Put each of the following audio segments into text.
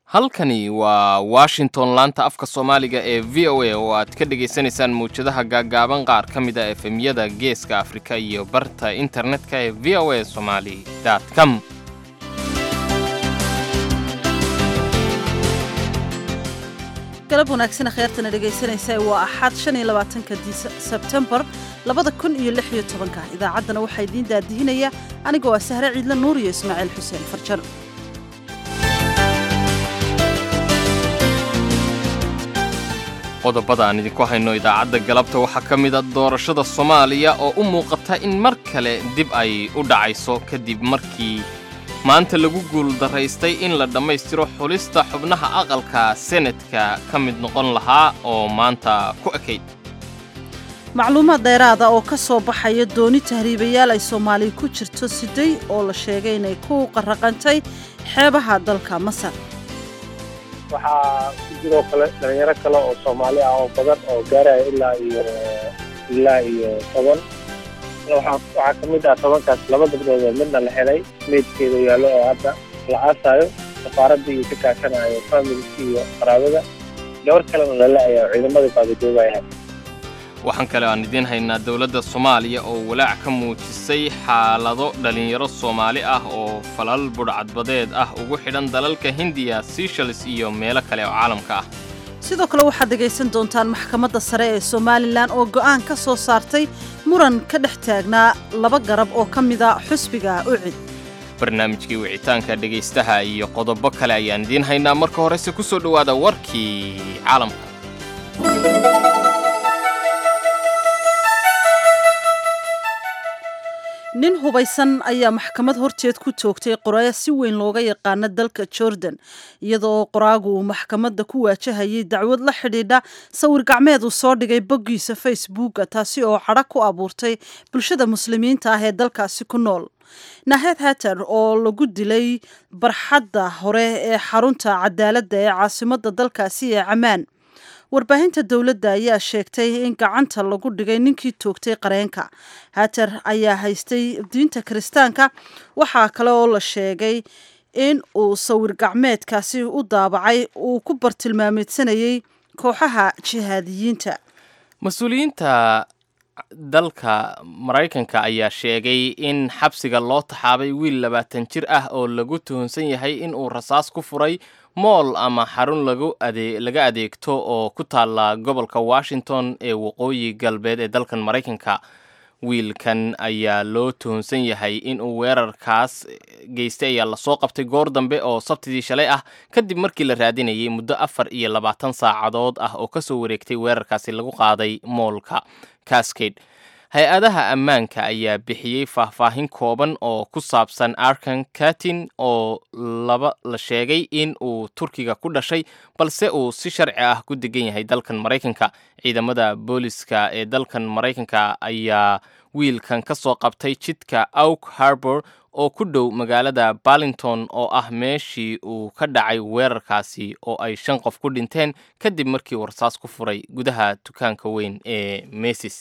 halkani waa washington laanta afka soomaaliga ee v o a oo aad ka dhagaysanaysaan mawjadaha gaaggaaban qaar ka mid a efemyada geeska afrika iyo barta internetka ee v o a somali com galab wanaagsan kheyrtana dhegaysanaysa waa axad shan iyo labaatanka sebtembar labada kun iyo lix iyo tobanka idaacaddana waxaa idiin daadihinaya anigoo ah sahre ciidla nuur iyo ismaaciil xuseen farjar qodobada aan idinku hayno idaacadda galabta waxaa ka mid a doorashada soomaaliya oo u muuqata in mar kale dib ay u dhacayso kadib markii maanta lagu guuldaraystay in la dhammaystiro xulista xubnaha aqalka senatka ka mid noqon lahaa oo maanta ku ekayd macluumaad dheeraada oo ka soo baxaya dooni tahriibayaal ay soomaaliya ku jirto siday oo la sheegay inay ku qarraqantay xeebaha dalka masar waxaa ku jiroo kale dhalinyaro kale oo soomaali ah oo badan oo gaaraya ilaa iyo ilaa iyo toban waxaa ka mid ah tobankaas laba gabdhood oo midna la helay meydkeeda yaallo oo hadda la aasaayo safaaradda iyo ka kaashanayo familki iyo qaraabada gabar kalena lala-aya oo ciidamadii baagajoogaya waxaan kale aan idiin haynaa dowladda soomaaliya oo walaac ka muujisay xaalado dhallinyaro soomaali ah oo falal budhcadbadeed ah ugu xidhan dalalka hindiya seychelles iyo meelo kale oo caalamka ah sidoo kale waxaad dhegaysan doontaan maxkamadda sare ee somalilan oo go'aan ka soo saartay muran ka dhex taagnaa laba garab oo ka mida xusbiga ucid barnaamijkii wicitaanka dhegaystaha iyo qodobo kale ayaan idiin haynaa marka horese ku soo dhowaada warkii caalamka nin hubaysan ayaa maxkamad horteed ku toogtay qoraayo si weyn looga yaqaano dalka jordan iyadoo qoraagu uu maxkamadda ku waajahayay dacwad la xidhiidha sawir gacmeed uu soo dhigay boggiisa facebooka taasi oo cadho ku abuurtay bulshada muslimiinta ah ee dalkaasi ku nool nahed hater oo lagu dilay barxadda hore ee xarunta cadaaladda ee caasimadda dalkaasi ee camaan warbaahinta dowladda ayaa sheegtay in gacanta lagu dhigay ninkii toogtay qareenka hater ayaa haystay diinta kiristaanka waxaa kale oo la sheegay in uu sawir gacmeedkaasi u daabacay uu ku bartilmaameedsanayay kooxaha jihaadiyiinta mas-uuliyiinta dalka maraykanka ayaa sheegay in xabsiga loo taxaabay wiil labaatan jir ah oo lagu tuhunsan yahay in uu rasaas ku furay mool ama xarun laga adeegto oo ku taalla gobolka washington ee waqooyi galbeed ee dalkan maraykanka wiilkan ayaa loo tuhunsan yahay in uu weerarkaas geystay ayaa lasoo qabtay goor dambe oo sabtidii shalay ah kadib markii la raadinayay muddo afar iyo labaatan saacadood ah oo kasoo wareegtay weerarkaasi lagu qaaday moolka cascade hay-adaha ammaanka ayaa bixiyey faahfaahin kooban oo ku saabsan arkan katin oo laba la sheegay in uu turkiga ku dhashay balse uu si sharci ah ku degan yahay dalkan maraykanka ciidamada booliska ee dalkan maraykanka ayaa wiilkan ka soo qabtay jidka auk harbor oo ku dhow magaalada barlington oo ah meeshii uu ka dhacay weerarkaasi oo ay shan qof ku dhinteen kadib markii uu rasaas ku furay gudaha dukaanka weyn ee mesis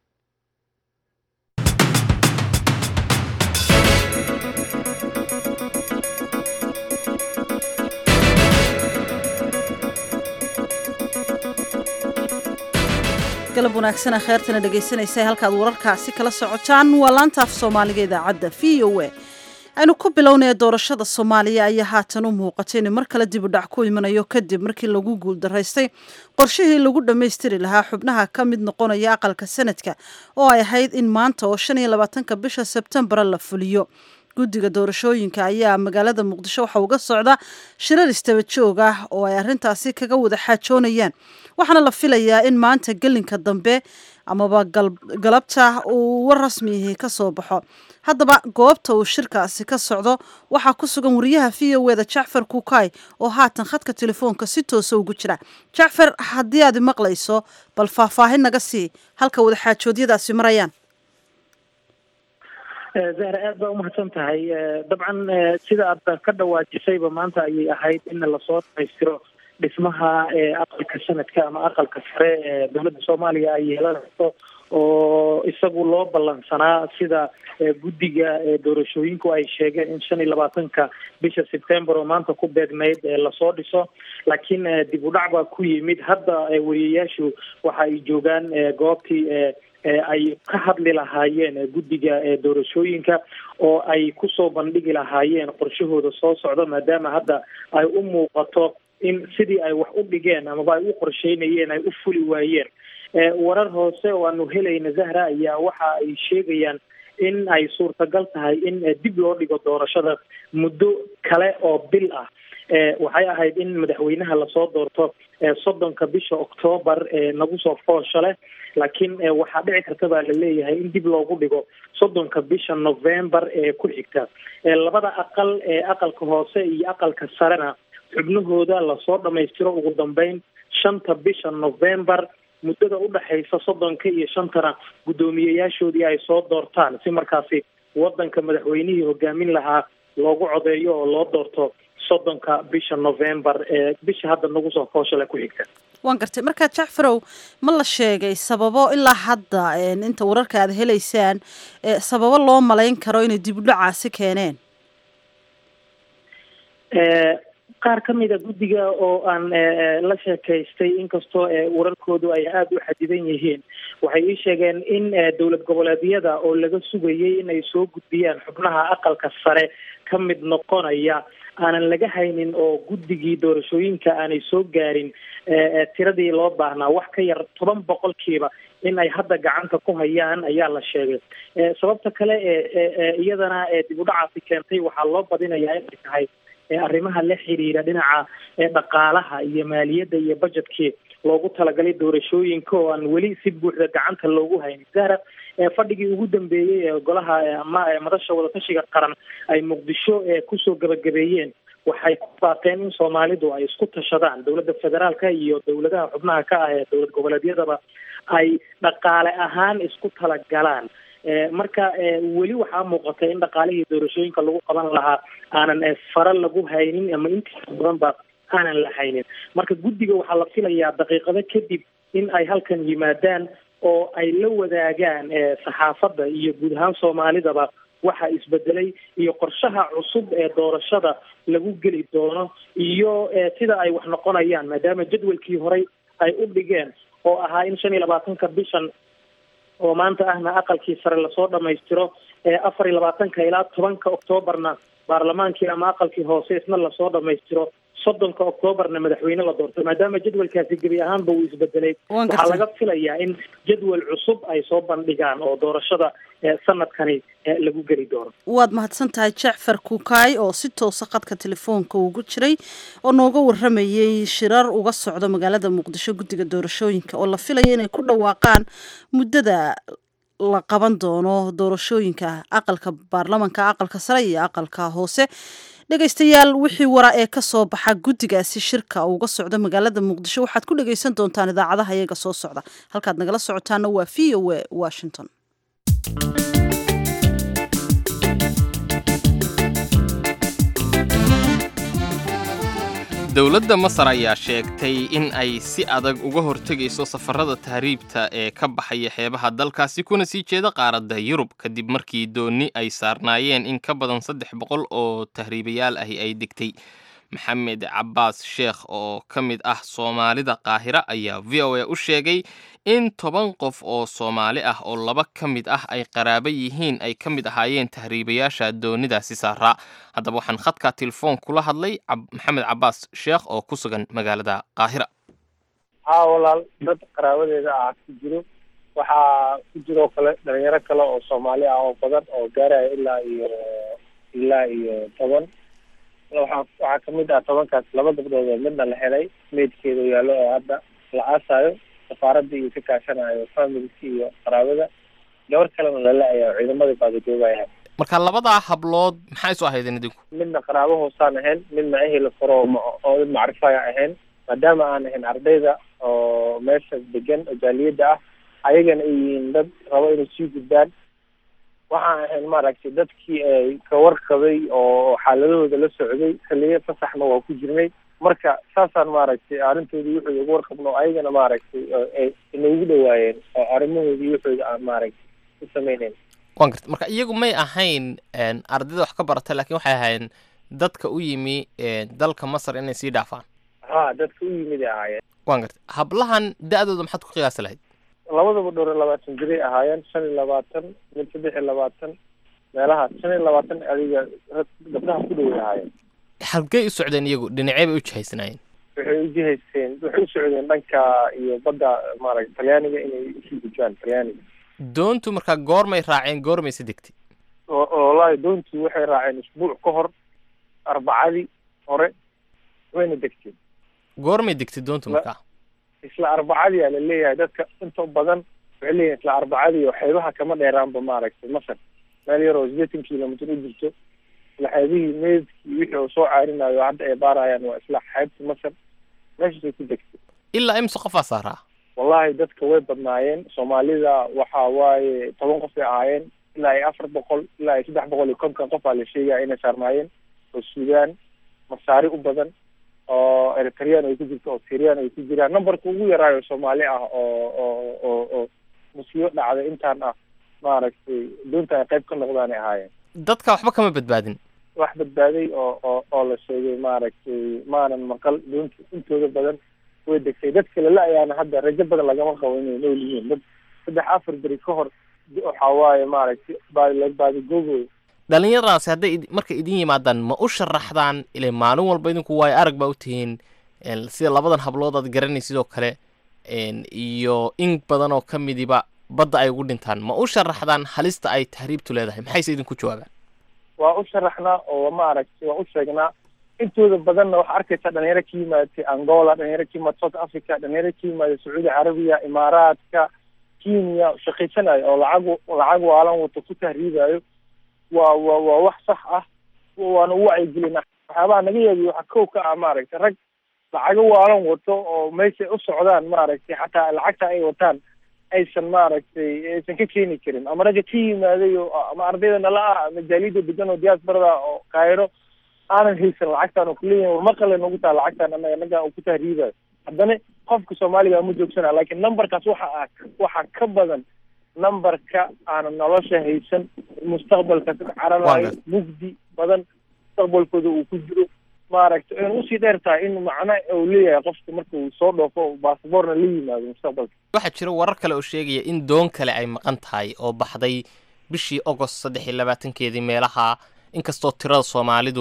galab wanaagsana kheyrtana dhegaysanaysa halkaad wararkaasi kala socotaan waa laanta af soomaaliga idaacadda v o a aynu ku bilownaya doorashada soomaaliya ayaa haatan u muuqatay inuu mar kale dibudhac ku imanayo kadib markii lagu guuldaraystay qorshihii lagu dhammaystiri lahaa xubnaha ka mid noqonaya aqalka sanadka oo ay ahayd in maanta oo shan iyo labaatanka bisha sebtembara la fuliyo guddiga doorashooyinka ayaa magaalada muqdisho waxa uga socda shirar istaba joog ah oo ay arrintaasi kaga wada xaajoonayaan waxaana la filayaa in maanta gelinka dambe amaba galabta uu war rasmiihi ka soo baxo haddaba goobta uu shirkaasi ka socdo waxaa ku sugan wariyaha v o eda jacfar kukay oo haatan khadka telefoonka si toosa ugu jira jacfar haddii aad maqlayso bal faahfaahin naga sii halka wada xaajoodyadaasi marayaan zahra aad baa umahadsan tahay dabcan sida aad ka dhawaajisayba maanta ayay ahayd in lasoo dhamaystiro dhismaha aqalka sanadka ama aqalka sare ee dowladda soomaaliya ay yeelanayso oo isagu loo ballansanaa sida guddiga doorashooyinku ay sheegeen in shan iyo labaatanka bisha sebtember oo maanta ku beegnayd lasoo dhiso laakiin dib u dhac baa ku yimid hadda wariyayaashu waxa ay joogaan goobtii ay ka hadli lahaayeen guddiga doorashooyinka oo ay kusoo bandhigi lahaayeen qorshahooda soo socda maadaama hadda ay u muuqato in sidii ay wax u dhigeen amaba ay u qorsheynayeen ay u fuli waayeen warar hoose oo aanu helayna zahra ayaa waxa ay sheegayaan in ay suurtagal tahay in dib loo dhigo doorashada muddo kale oo bil ah waxay ahayd in madaxweynaha lasoo doorto soddonka bisha octoobar nagu soo foosha leh laakiin waxaa dhici karta baa laleeyahay in dib loogu dhigo soddonka bisha november ee ku xigta labada aqal ee aqalka hoose iyo aqalka sarena xubnahooda lasoo dhamaystiro ugu dambeyn shanta bisha november muddada udhexaysa soddonka iyo shantana guddoomiyeyaashoodii ay soo doortaan si markaasi wadanka madaxweynihii hogaamin lahaa loogu codeeyo oo loo doorto soddonka bisha november ee bisha hadda nagu soo fooshale ku xigta waan gartay markaa jacfarow ma la sheegay sababo ilaa hadda inta wararka aad helaysaan sababo loo malayn karo inay dib u dhacaasi keeneen qaar ka mida guddiga oo aan la sheekaystay inkastoo wararkoodu ay aada u xadidan yihiin waxay ii sheegeen in dowlad goboleedyada oo laga sugayay inay soo gudbiyaan xubnaha aqalka sare ka mid noqonaya aanan laga haynin oo guddigii doorashooyinka aanay soo gaarin tiradii loo baahnaa wax ka yar toban boqolkiiba in ay hadda gacanta ku hayaan ayaa la sheegay sababta kale ee iyadana dib u dhacaasi keentay waxaa loo badinayaa inay tahay arrimaha la xiriira dhinaca dhaqaalaha iyo maaliyadda iyo budgetkii loogu talagalay doorashooyinka oo aan weli si buuxda gacanta loogu haynin zahra fadhigii ugu dambeeyey ee golaha ama madasha wadatashiga qaran ay muqdisho kusoo gabagabeeyeen waxay ku baaqeen in soomaalidu ay isku tashadaan dowladda federaalka iyo dowladaha xubnaha ka ah ee dowlad goboleedyadaba ay dhaqaale ahaan isku talagalaan marka weli waxaa muuqatay in dhaqaalihii doorashooyinka lagu qaban lahaa aanan fara lagu haynin ama intiisa badan ba aanan la haynin marka guddiga waxaa la filayaa daqiiqado kadib in ay halkan yimaadaan oo ay la wadaagaan saxaafadda iyo guud ahaan soomaalidaba waxa isbedelay iyo qorshaha cusub ee doorashada lagu geli doono iyo sida ay wax noqonayaan maadaama jadwalkii horey ay u dhigeen oo ahaa in shan iyo labaatanka bishan oo maanta ahna aqalkii sare lasoo dhamaystiro afar iyo labaatanka ilaa tobanka oktoobarna baarlamaankii ama aqalkii hoose isna lasoo dhamaystiro soddonka oktoobarna madaxweyne la doorto maadaama jadwalkaasi gebi ahaanba uu isbedelay waxaa laga filayaa in jadwal cusub ay soo bandhigaan oo doorashada sanadkani lagu geli doono waad mahadsan tahay jacfar kukaay oo si toosa khadka telefoonka ugu jiray oo nooga waramayey shirar uga socdo magaalada muqdisho guddiga doorashooyinka oo la filaya inay ku dhawaaqaan muddada la qaban doono doorashooyinka aqalka baarlamanka aqalka sare iyo aqalka hoose dhegaystayaal wixii wara ee ka soo baxa guddigaasi shirka uga socda magaalada muqdisho waxaad ku dhagaysan doontaan idaacadaha iyaga soo socda halkaad nagala socotaana waa v o a washington dowladda masar ayaa sheegtay in ay si adag uga hortegayso safarada tahriibta ee ka baxaya xeebaha dalkaasi kuna sii jeeda qaaradda yurub kadib markii doonni ay saarnaayeen in ka badan saddex boqol oo tahriibayaal ahi ay degtay maxamed cabbaas sheekh oo ka mid ah soomaalida qaahira ayaa v o a u sheegay in toban qof oo soomaali ah oo laba ka mid ah ay qaraaba yihiin ay ka mid ahaayeen tahriibayaasha doonidaasi saaraa haddaba waxaan khadka telefoon kula hadlay maxamed cabbaas sheekh oo ku sugan magaalada qaahira haa walaal dad qaraabadeeda ah ku jiro waxaa ku jiroo kale dhalinyaro kale oo soomaali ah oo badan oo gaaraya ilaa iyo ilaa iyo toban waxaa waxaa kamid ah tobankaas laba gabdhood oo midna la helay meydkeeda yaallo oo hadda la aasaayo safaaradda iyo ka kaashanayo familki iyo qaraabada gabar kalena lala-aya oo ciidamadii baadajoogaya marka labadaa hablood maxay isu ahaydeen idinku midna qaraabo hoosaan ahayn midna ehel furo oo mid macrifaya ahayn maadaama aan ahayn ardayda oo meesha degan oo jaaliyadda ah ayagana ay yihiin dad rabo inay sii gudbaan waxaan ahayn maaragtay dadkii ay ka warqabay oo xaaladahooda la socday xilliyo fasaxna waa ku jirnay marka saasaan maaragtay arrintoodii wuxuu ugu warqabno ayagana maaragtay ay inoogu dhawaayeen oo arrimahoodii wuxooda aan maaragtay u sameyneyn waan garta marka iyagu may ahayn ardayda wax ka barata laakiin waxay ahayn dadka u yimi dalka masar inay sii dhaafaan ha dadka u yimid ay ahaayeen waan garta hablahan da-dooda maxaad ku qiyaasi lahayd labadaba dhowr iyo labaatan jiray ahaayeen shan iyo labaatan mid saddex iyo labaatan meelahaas shan iyo labaatan adiga gabdhaha ku dhoway ahaayeen halkey u socdeen iyagu dhinacee bay u jihaysanaayeen waxay u jihaysteen waxay u socdeen dhanka iyo badda maaragtay talyaaniga inay usii gudbaan talyaaniga doontu markaa goormay raaceen goormayse degtay wallaahi doontu waxay raaceen isbuuc ka hor arbacadii hore wayna degteen goormay degtay doontu markaa isla arbacadii aa la leeyahay dadka inta badan waxay leeyihin isla arbacadii oo xeebaha kama dheeraanba maaragtay masar meel yar oo sideetan kilomitr u jirto isla xeebihii meydkii wixii uu soo caarinayo hadda ay baarayaan waa isla xeebta masar meeshaasay ku degtay ilaa imse qofaa saaraa wallahi dadka way badnaayeen soomaalida waxa waaye toban qof ay ahaayeen ilaa iyo afar boqol ilaa iyo saddex boqol iyo konton qof aa la sheegaya inay saarnaayeen oo suudaan masaari u badan oo eritreyaan ay ku jirto oo syrian ay ku jiraan numberka ugu yaraayo soomaali ah oo oo oo oo musiibo dhacday intaan ah maaragtay doonta ay qayb ka noqdaan ay ahaayeen dadka waxba kama badbaadin wax badbaaday oo oo oo la sheegay maaragtay maanan maqal doonta intooda badan way degtay dadka lala-ayaana hadda rajo badan lagama qabo inay nool yihiin dad saddex afar beri ka hor waxa waaye maaragtay baadi baadigoogoy dhalinyaradaasi hadday markay idin yimaadaan ma u sharaxdaan ile maalin walba idinku waayo arag baa u tihiin sida labadan hablood aad garanay sidoo kale iyo in badan oo ka midiba badda ay ugu dhintaan ma u sharaxdaan halista ay tahriibtu leedahay maxayse idinku jawaabaan waa u sharaxnaa oo maaragtay waa u sheegnaa intooda badanna waxaa arkaysaa dhalinyaro ka yimaatay angola dhalinyaro ka yimaada south africa dhalinyaro ka yimaada sacuudi carabiya imaaraadka kenya shaqaysanayo oo lacag lacag waalan wato ku tahriibayo waa waa waa wax sax ah waana u wacyigelina waxyaabaha naga yaabiyo waxaa kow ka ah maaragtay rag lacago waalan wato oo meeshay u socdaan maaragtay xataa lacagta ay wataan aysan maaragtay aysan ka keeni karin ama ragga ka yimaaday oo ama ardayda nala ah ama jaaliyada degan oo diaasbarada oo kaayro aanan haysan lacagtaan oo kuleeyahin war maqale nagu taha lacagtaan anaga naga ku tahriibayo haddana qofka soomaaliga ma joogsana laakiin numberkaas waxa ah waxaa ka badan numberka aanan nolosha haysan mustaqbalka ka cararayo mugdi badan mustaqbalkooda uu ku jiro maaragtay ayna usii dheer tahay in macno uu leeyahay qofka marka uu soo dhoofo basaboorna la yimaado mustaqbalka waxaa jira warar kale oo sheegaya in doon kale ay maqan tahay oo baxday bishii agost saddex iyo labaatankeedii meelaha inkastoo tirada soomaalidu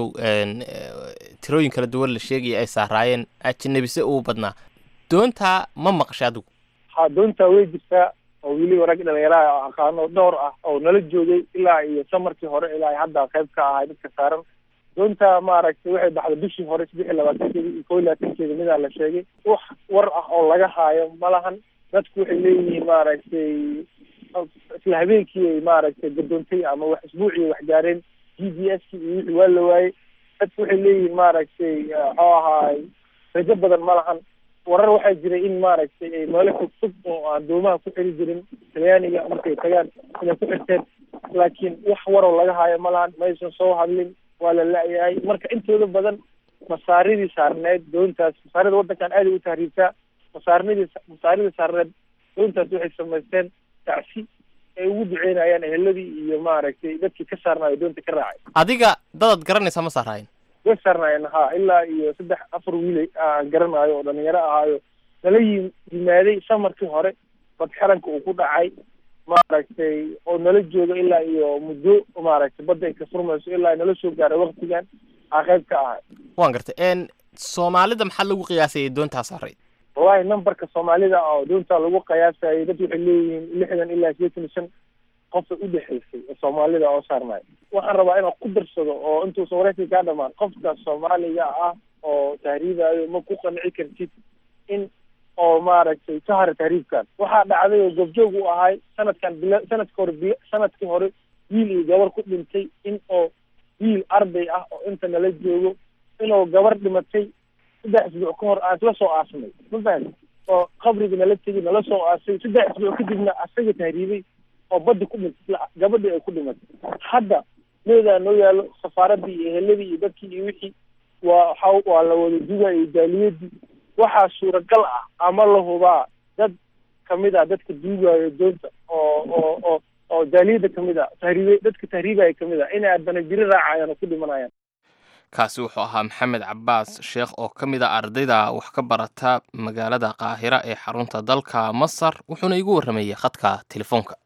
tirooyin kala duwan la sheegaya ay saaraayeen ajinabise uu badnaa doontaa ma maqasha adigu ha doontaa way jirtaa oo weliba rag dhalinyaraha oo aqaano dhowr ah oo nala joogay ilaa iyo samarkii hore ilaa hadda qayb ka ahay dadka saaran doonta maaragtay waxay baxday bishii hore saddex iyo labaatankeeda iyo kow iyo labaatankeeda midaa la sheegay wax war ah oo laga haayo malahan dadku waxay leeyihiin maaragtay isla habeenkii ay maaragtay gadoontay ama wax isbuucii wax gaareen g d s ki iyo wixii waa la waayey dadku waxay leeyihiin maaragtay muxuu ahaay rajo badan ma lahan warar waxaa jiray in maaragtay ay meelo fog fog oo aan doomaha ku xiri jirin talyaaniga markay tagaan inay ku xirteen laakiin wax waroo laga haayo ma lahan maysan soo hadlin waa la la-yahay marka intooda badan masaaridii saarneed doontaas masaarida waddankan aaday u tahriibtaa masaarinadii masaaridii saarneed doontaas waxay samaysteen tacsi ay ugu duceynayaan eheladii iyo maaragtay dadkii ka saarnaayo doonta ka raacay adiga dadaad garanaysaa ma saaraayen way saarnaayeen ha ilaa iyo saddex afar wiilay aan garanaayo oo dhalinyaro ahaayo nala yi yimaaday samarkii hore bad xiranka uu ku dhacay maaragtay oo nala jooga ilaa iyo muddo maaragtay badda ay ka furmayso ilaa nala soo gaaray waktigan aa qayb ka ahay waan gartay n soomaalida maxaa lagu qiyaasayay doontaa saaray wallahi numberka soomaalida oo doonta lagu qiyaasayay dad waxay leeyihiin lixdan ilaa sideetan iyo shan qofay udhexaysay oo soomaalida oo saarnaay waxaan rabaa inaan ku darsado oo intuusan waraysi kaa dhamaan qofka soomaaliga ah oo tahriibayo ma ku qanci kartid in oo maaragtay ka hara tahriibkan waxaa dhacday oo goobjoog u ahay sanadkan bila sanadka hore bil sanadkii hore wiil iyo gabar ku dhintay in oo wiil arday ah oo inta nala joogo inuu gabar dhimatay saddex isbuuc ka hor aan isla soo aasnay ma fahamti oo qabriga nala tegi nala soo aasay saddex isbuuc kadibna asaga tahriibay oo badda ku dhintay isla gabadhii ay ku dhimatay hadda meedaa noo yaalo safaaradii iyo eheladii iyo dadkii iyo wixii waa waxa waa la wada dugayo jaaliyadii waxaa suuragal ah ama la hubaa dad kamid ah dadka duugayo doonta oo oo oo oo jaaliyadda kamid ah tahriibe dadka tahriibaya kamid ah inay haddana jiri raacayaan oo ku dhimanayaan kaasi wuxuu ahaa maxamed cabaas sheekh oo ka mid a ardayda wax ka barata magaalada qaahira ee xarunta dalka masar wuxuuna igu warramayey khadka telefoonka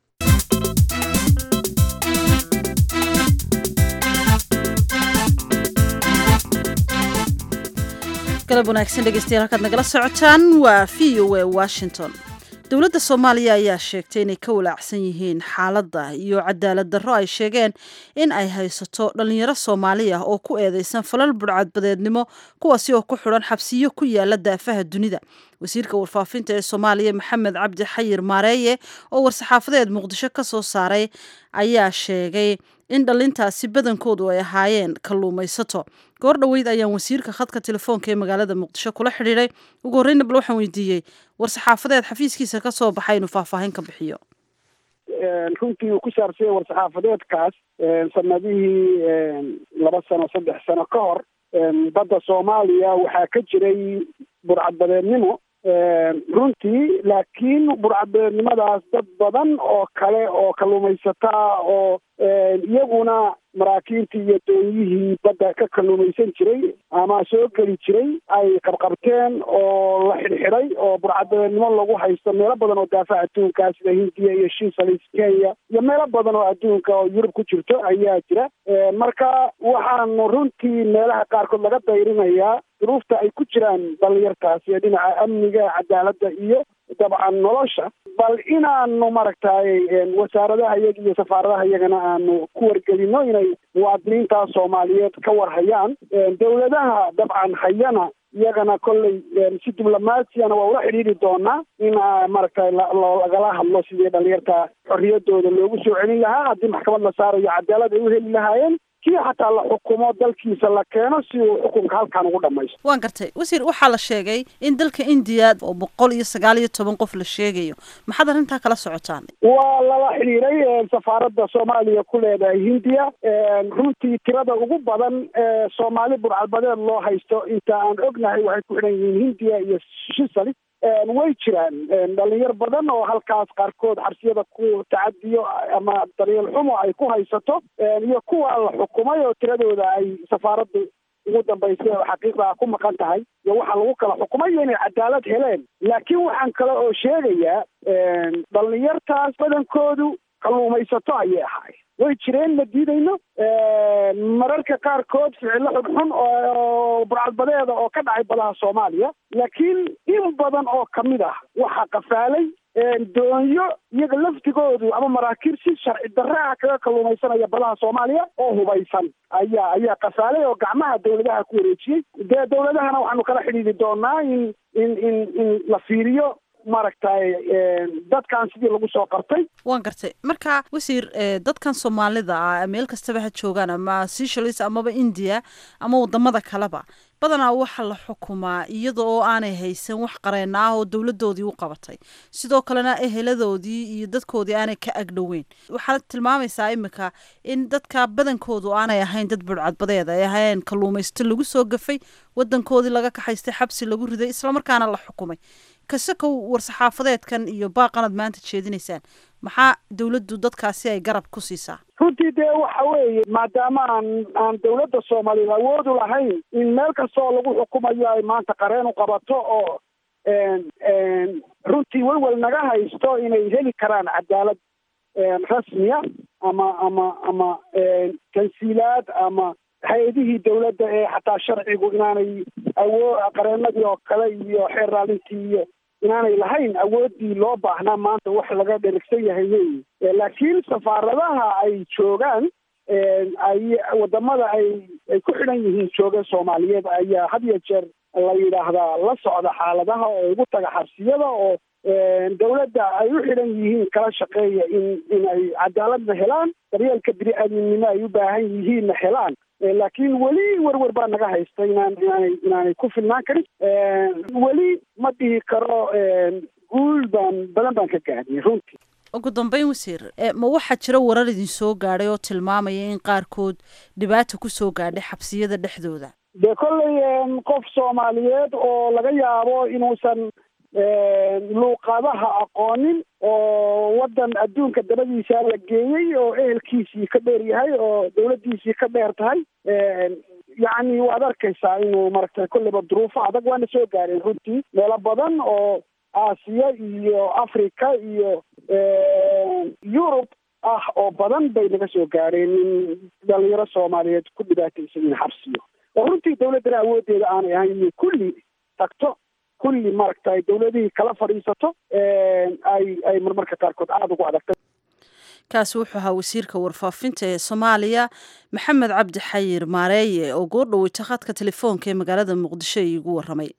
galab wanaagsan dhegeystayaal halkaad nagala socotaan waa v o a washington dowladda soomaaliya ayaa sheegtay inay ka walaacsan yihiin xaaladda iyo cadaalad darro ay sheegeen in ay haysato dhallinyaro soomaali ah oo ku eedeysan falal budhcadbadeednimo kuwaasi oo ku xidhan xabsiyo ku yaala daafaha dunida wasiirka warfaafinta ee soomaaliya maxamed cabdi xayir maareeye oo war-saxaafadeed muqdisho ka soo saaray ayaa sheegay in dhallintaasi badankoodu ay ahaayeen kalluumaysato goor dhoweyd ayaan wasiirka khadka telefoonka ee magaalada muqdisho kula xidhiiday ugu horreyna bal waxaan weydiiyey war-saxaafadeed xafiiskiisa ka soo baxay inuu faahfaahin ka bixiyo runtii uu ku saabsanya war-saxaafadeedkaas sanadihii laba sano saddex sano ka hor badda soomaaliya waxaa ka jiray burcadbadeednimo runtii laakiin burcadbadeednimadaas dad badan oo kale oo kalluumaysataa oo iyaguna maraakiibtii iyo doonyihii badda ka kalluumaysan jiray ama soo geli jiray ay qabqabteen oo la xidhxidhay oo burcadbadeednimo lagu haysto meelo badan oo daafaha adduunka sida hindiya iyo shisalis kenya iyo meelo badan oo adduunka oo yurub ku jirto ayaa jira marka waxaanu runtii meelaha qaarkood laga dayrinayaa duruufta ay ku jiraan dhalinyartaas iyo dhinaca amniga cadaaladda iyo dabcan nolosha bal inaanu maaragtay wasaaradaha iyaga iyo safaaradaha iyagana aanu ku wargelino inay muwaadiniintaas soomaaliyeed ka warhayaan dowladaha dabcan hayana iyagana kolley si diblomaasiyana waa ula xidhiiri doonaa in maaragtay lagala hadlo sidii dhalinyarta xorriyadooda loogu soo celin lahaa haddii maxkamad la saarayo cadaalad ay u heli lahaayeen kii xataa la xukumo dalkiisa la keeno si uu xukunka halkan ugu dhamaysto waan gartay wasiir waxaa la sheegay in dalka indiya oo boqol iyo sagaal iyo toban qof la sheegayo maxaad arrintaa kala socotaan waa lala xidhiiray safaaradda soomaaliya ku leedahay hindiya runtii tirada ugu badan ee soomaali burcadbadeed loo haysto inta aan ognahay waxay ku xidhan yihiin hindiya iyo shisali way jiraan dhalinyar badan oo halkaas qaarkood xabsiyada ku tacadiyo ama daryeel xumo ay ku haysato iyo kuwa la xukumay oo tiradooda ay safaaraddu ugu dambaysay oo xaqiiqda ku maqan tahay iyo waxaa lagu kala xukumay iyo inay cadaalad heleen laakiin waxaan kale oo sheegayaa dhalinyartaas badankoodu kalluumaysato ayay ahaay way jireen ma diidayno mararka qaarkood ficillo xunxun oo burcadbadeeda oo ka dhacay badaha soomaaliya laakiin in badan oo kamid ah waxaa qafaalay doonyo iyaga laftigoodu ama maraakiib si sharci darre ah kaga kalluumaysanaya badaha soomaaliya oo hubaysan ayaa ayaa qafaalay oo gacmaha dawladaha ku wareejiyey dee dawladahana waxaanu kala xidhiidi doonaa in in in in la fiiriyo maaragtay dadkan sidii lagu soo qartay waan gartay marka wasiir dadkan soomaalida ah meel kastaba ha joogaan ama seychelles amaba india ama wadamada kaleba badanaa waxaa la xukumaa iyada oo aanay haysan wax qareena ah oo dowladoodii u qabatay sidoo kalena eheladoodii iyo dadkoodii aanay ka agdhoweyn waxaad tilmaamaysaa imika in dadka badankoodu aanay ahayn dad budhcadbadeed ay ahayn kalluumaysto lagu soo gafay wadankoodii laga kaxaystay xabsi lagu riday islamarkaana la xukumay kasakow war-saxaafadeedkan iyo baaqanaad maanta jeedinaysaan maxaa dawladdu dadkaasi ay garab ku siisaa runtii dee waxa weeye maadaama aan aan dawladda soomaaliyeed awoodu lahayn in meel kasta oo lagu xukumayo ay maanta qareen u qabato oo runtii welwel naga haysto inay heli karaan cadaalad rasmiya ama ama ama tansiilaad ama hay-adihii dawladda ee xataa sharcigu inaanay awoo qareenadii oo kale iyo xeer raalintii iyo inaanay lahayn awooddii loo baahnaa maanta wax laga dherigsan yahay weyi laakiin safaaradaha ay joogaan ay wadamada ay ay ku xidhan yihiin jooga soomaaliyeed ayaa had iyo jeer la yidhaahdaa la socda xaaladaha oo ugu taga xabsiyada oo dawladda ay u xidhan yihiin kala shaqeeya in in ay cadaaladna helaan daryeelka bini-aadminimo ay u baahan yihiinna helaan laakiin weli werwer baa naga haysta inaan inaanay inaanay ku filnaan karin weli ma dhihi karo guul baan badan baan ka gaadnay runtii ugu dambeyn wasiir ma waxaa jira warar idin soo gaadhay oo tilmaamaya in qaarkood dhibaata ku soo gaadhay xabsiyada dhexdooda dee kolley qof soomaaliyeed oo laga yaabo inuusan luuqadaha aqoonin oo waddan adduunka dabadiisa la geeyey oo ehelkiisii ka dheer yahay oo dawladdiisii ka dheer tahay yacni waad arkaysaa inuu maaragtay kolleyba duruufo adag waana soo gaareen runtii meelo badan oo aasiya iyo africa iyo yurub ah oo badan bay naga soo gaareen in dhalinyaro soomaaliyeed ku dhibaataysan in xabsiyo oo runtii dawladdana awooddeeda aanay ahayn inay kulli tagto kulli maaragtay dawladihii kala fadhiisato ay ay marmarka qaarkood aada ugu adagtay kaasi wuxuu ahaa wasiirka warfaafinta ee soomaaliya maxamed cabdi xayir maareeye oo goordhoweyta khadka telefoonka ee magaalada muqdisho iigu waramay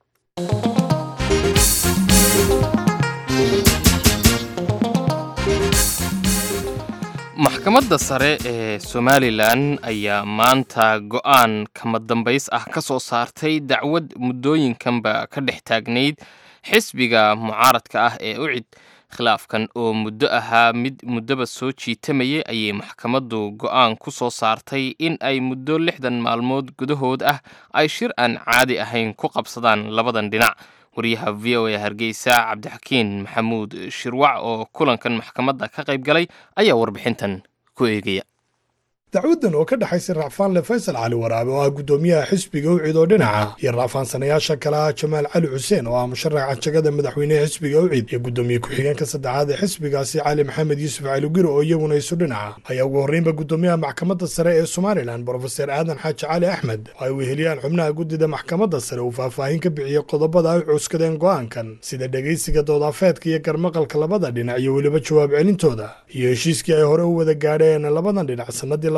maxkamadda sare ee somalilan ayaa maanta go'aan kama dambays ah ka soo saartay dacwad muddooyinkanba ka dhex taagnayd xisbiga mucaaradka ah ee ucid khilaafkan oo muddo ahaa mid muddoba soo jiitamayay ayay maxkamaddu go'aan ku soo saartay in ay muddo lixdan maalmood gudahood ah ay shir aan caadi ahayn ku qabsadaan labadan dhinac wariyaha v o a hargeysa cabdixakiin maxamuud shirwac oo kulankan maxkamadda ka qayb galay ayaa warbixintan ku eegaya dacwaddan oo ka dhexaysa racfaanle faysal cali waraabe oo ah guddoomiyaha xisbiga ucid oo dhinaca iyo racfaansanayaasha kale ah jamaal cali xuseen oo ah musharaxa jagada madaxweyneha xisbiga ucid iyo guddoomiye ku-xigeenka saddexaad ee xisbigaasi cali maxamed yuusuf calugiro oo iyaguna isu dhinaca ayaa ugu horreynba guddoomiyaha maxkamadda sare ee somalilan brofeser aadan xaaji cali axmed oo ay weheliyaan xubnaha guddida maxkamadda sare uu faahfaahin ka bixiyey qodobada ay cuuskadeen go'aankan sida dhegaysiga doodafeedka iyo garmaqalka labada dhinac iyo weliba jawaab celintooda iyo heshiiskii ay hore u wada gaadheen labadan dhinac sanadii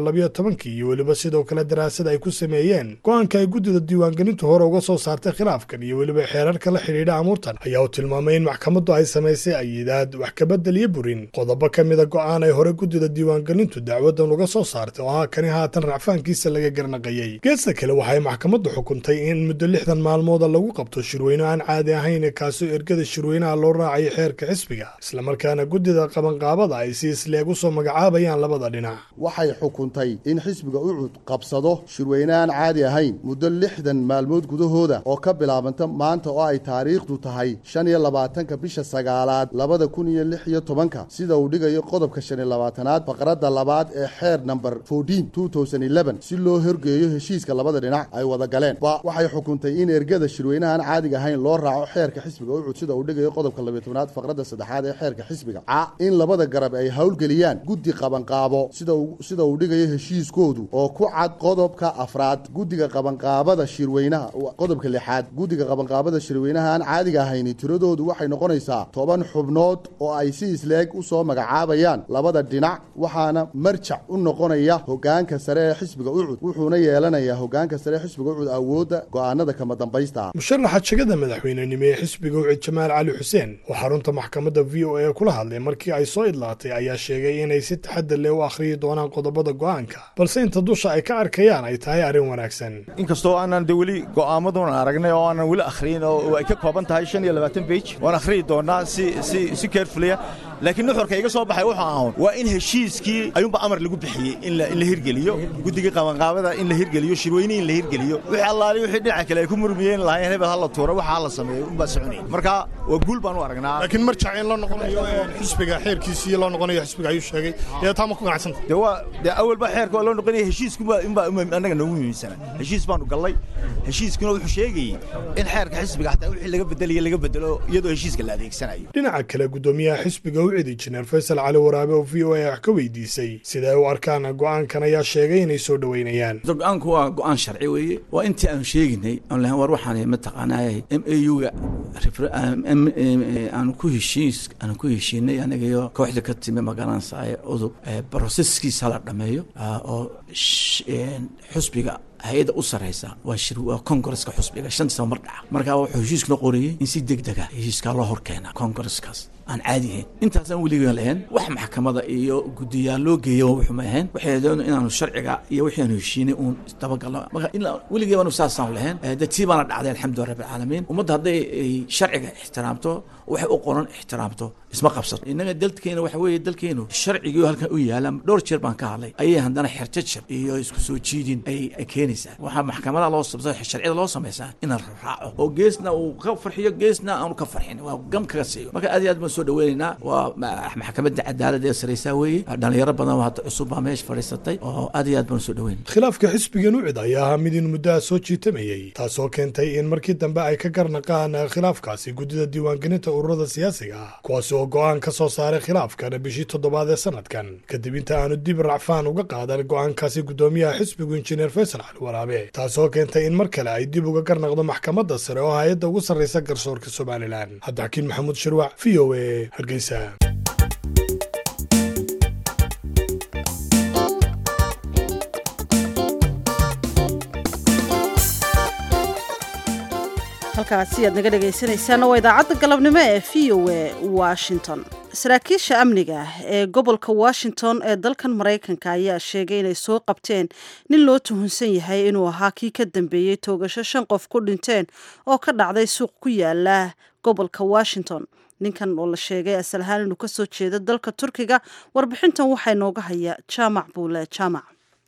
iyo weliba sidoo kale daraasad ay ku sameeyeen go-aanka ay guddida diiwaangelintu hore uga soo saartay khilaafkan iyo weliba xeerarka la xidhiidha amuurtan ayaa uu tilmaamay in maxkamaddu ay samaysay ayidaad wax kabedel iyo burin qodobo ka mida go'aan ay hore guddida diiwaangelintu dacwadan uga soo saartay oo ah kani haatan racfaankiisa laga garnaqayey geesta kale waxay maxkamaddu xukuntay in muddo lixdan maalmooda lagu qabto shirweyne aan caadi ahayn kaasoo ergada shirweynaha loo raacayo xeerka xisbiga islamarkaana guddida qabanqaabada ay si isleeg u soo magacaabayaan labada dhinac xukuntay in xisbiga ucud qabsado shirweyneaan caadi ahayn muddo lixdan maalmood gudahooda oo ka bilaabanta maanta oo ay taariikhdu tahay shan iyo labaatanka bisha sagaalaad labada kun iyo lix iyo tobanka sida uu dhigayo qodobka shan iyo labaatanaad faqradda labaad ee xeer namber fourteen two thousand eleven si loo horgeeyo heshiiska labada dhinac ay wada galeen ba waxay xukuntay in ergada shirweynahaan caadiga ahayn loo raaco xeerka xisbiga ucud sida uu dhigayo qodobka labiyo tobnaad faqradda saddexaad ee xeerka xisbiga ca in labada garab ay howlgeliyaan guddi qabanqaabo sida uu dhigayo heshiiskoodu oo ku cad qodobka afraad guddiga qabanqaabada shirweynaha qodobka lixaad guddiga qabanqaabada shirweynaha aan caadiga ahayni tiradoodu waxay noqonaysaa toban xubnood oo ay si isleeg u soo magacaabayaan labada dhinac waxaana marjac u noqonaya hogaanka sare ee xisbiga ucud wuxuuna yeelanayaa hogaanka sare ee xisbiga ucud awoodda go'aanada kama dambaysta musharaxa jagada madaxweynenimo ee xisbiga ucid jamaal cali xuseen oo xarunta maxkamadda v o a kula hadlay markii ay soo idlaatay ayaa sheegay inay si taxadar leh u akhriyi doonaan qodobada go'aanka balse inta dusha ay ka arkayaan ay tahay arrin wanaagsan inkastoo aanan de weli go'aamaduna aragnay oo aanan weli akhriyin oo ay ka kooban tahay shan iyo labaatan bage waan akhriyi doonaa si si si carefulya laakiin nuxurka iga soo baxay wuxuu ahaun waa in heshiiskii ayuunba amar lagu bixiyey in la in la hirgeliyo guddiga qabanqaabada in la hirgeliyo shirweyne in la hirgeliyo wixii allaali wixii dhinaca kale ay ku murmiyeen lahayn hebel ha la tuuro waxa ha la sameeyo unbaa soconayay marka waa guul baan u aragnaa laakiin marjac in la noqonayo xisbiga xeerkiisii loo noqonayo xisbiga ayuu sheegay ee taa ma ku ganacsanta de waa de awalba xeerka waa loo noqonaya heshiiskuba inbaa annaga noogu muhiimsana heshiis baanu gallay heshiiskuna wuxuu sheegayey in xeerka xisbiga xataa wixii laga bedelayo laga bedelo iyadoo heshiiska la adeegsanayo dhinaca kale guddoomiyaha xisbiga ucid injineer faysal cali waraabe oo v o a wax ka weydiisay sida ay u arkaan go'aankan ayaa sheegay inay soo dhoweynayaan go-aanku waa go-aan sharci weeye waa intii aanu sheeginay oon lahayn war waxaan mataqaanaa m a u-ga aanu ku heshiis aanu ku heshiinay aniga iyo kooxda ka timi magaranaysaye udub broseskiisa la dhameeyo oo xusbiga hay-adda u sarreysa waa shir waa kongareska xusbiga shantii saba mar dhaca markaa wuxuu heshiiskuna qorayey in si deg dega heshiiskaa loo hor keena kongareskaas aan caadi ahayn intaasaan weligan lahayn wax maxkamada iyo guddiyaal loo geeya wuxuma ahayn waxay doon inaanu sharciga iyo wixii aanu heshiinay uun dabagalno marka ilaa weligii baanu saasaan lahayn de tii baana dhacday alxamdulilah rabbilcaalamiin ummadda hadday ay sharciga ixtiraamto waxay u qoran ixtiraamto isma qabsato innaga dalkeena waxa weeye dalkeenu sharcigii halkan u yaala dhowr jeer baan ka hadlay ayay haddana xerjajab iyo isku soo jiidin ay ay keenaysaa waxaa maxkamadaha loo samsa sharciyada loo samaysaa in la raaco oo geesna uu ka farxiyo geesna aanu ka farxin waa gam kaga siiyo marka aad iyo aad baan soo dhaweynaynaa waa ma- maxkamadda cadaaladda ee saraysaa weeye dhalinyaro badan oo hadda cusub baa meesha fadhiisatay oo aad iyo aad baan soo dhaweynay khilaafka xisbigan ucid ayaa ahaa mid in muddaha soo jiitamayey taasoo keentay in markii dambe ay ka garnaqaan khilaafkaasi guddida diiwaangelinta ururada siyaasiga ah kuwaasi oo go'aan ka soo saaray khilaafkan bishii toddobaad ee sanadkan kadib inta aanu dib racfaan uga qaadan go'aankaasi guddoomiyaha xisbigu injineer faysal cali waraabe taasoo keentay in mar kale ay dib uga garnaqdo maxkamadda sare oo hay-adda ugu sarraysa garsoorka somalilan cabdixakiin maxamuud shirwac v o a hargeysa halkaasi aad naga dhegaysanaysaana waa idaacadda galabnimo ee v o a washington saraakiisha amniga ee gobolka washington ee dalkan maraykanka ayaa sheegay inay soo qabteen nin loo tuhunsan yahay inuu ahaa kii ka dambeeyey toogasho shan qof ku dhinteen oo ka dhacday suuq ku yaala gobolka washington ninkan oo la sheegay asal ahaan inuu kasoo jeedo dalka turkiga warbixintan waxaa inooga haya jaamac buule jaamac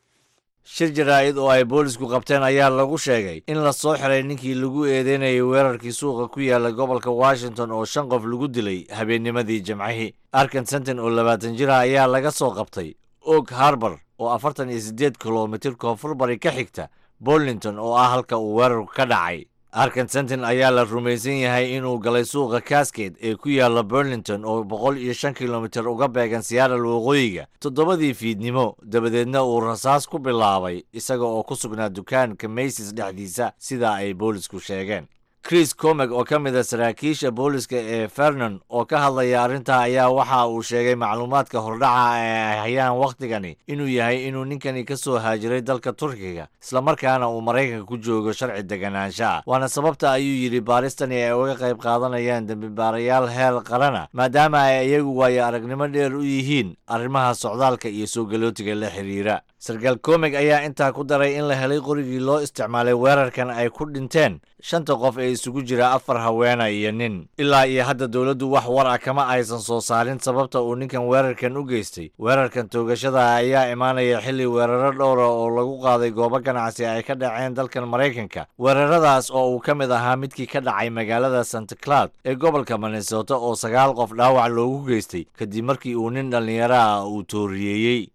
shir jaraa'id oo ay boolisku qabteen ayaa lagu sheegay in la soo xiray ninkii lagu eedeynayay weerarkii suuqa ku yaala gobolka washington oo shan qof lagu dilay habeennimadii jimcihii arkan senton oo labaatan jir ah ayaa laga soo qabtay og harbor oo afartan iyo siddeed kilomitir koonfur bari ka xigta bolington oo ah halka uu weerarku ka dhacay arkan senton ayaa la rumaysan yahay inuu galay suuqa casket ee ku yaala burlington oo boqol iyo shan kilomitir uga beegan siyaaral waqooyiga toddobadii fiidnimo dabadeedna uu rasaas ku bilaabay isaga oo ku sugnaa dukaanka maysis dhexdiisa sidaa ay boolisku sheegeen chris comeg oo ka mid a saraakiisha booliska ee fernon oo ka hadlaya arrintaa ayaa waxa uu sheegay macluumaadka hordhaca ee ay hayaan wakhtigani inuu yahay inuu ninkani ka soo haajiray dalka turkiga islamarkaana uu maraykanka ku joogo sharci deganaansha ah waana sababta ayuu yidhi baaristani ay uga qayb qaadanayaan dembibaarayaal heer qarana maadaama ay iyagu waayo aragnimo dheer u yihiin arrimaha socdaalka iyo soo galootiga la xiriira sarkaal komeg ayaa intaa ku daray in la helay qorigii loo isticmaalay weerarkan ay ku dhinteen shanta qof ee isugu jira afar haweena iyo nin ilaa iyo hadda dowladdu wax war ah kama aysan soo saarin sababta uu ninkan weerarkan u geystay weerarkan toogashada ayaa imaanaya xilli weeraro dhowra oo lagu qaaday goobo ganacsi ay ka dhaceen dalkan maraykanka weeraradaas oo uu ka mid ahaa midkii ka dhacay magaalada santa cloud ee gobolka minnesota oo sagaal qof dhaawac loogu geystay kadib markii uu nin dhallinyaro ah uu tooriyeeyey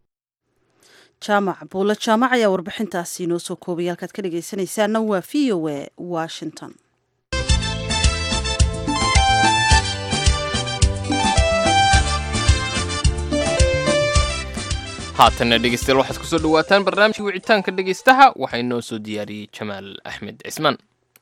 jaamac buule jaamac ayaa warbixintaasi inoo soo koobay halkaad ka dhegaysanaysaana waa v o a washington haatanna dhegeystayaal waxaad kusoo dhawaataan barnaamijka wicitaanka dhegeystaha waxaa inoo soo diyaariyey jamaal axmed cismaan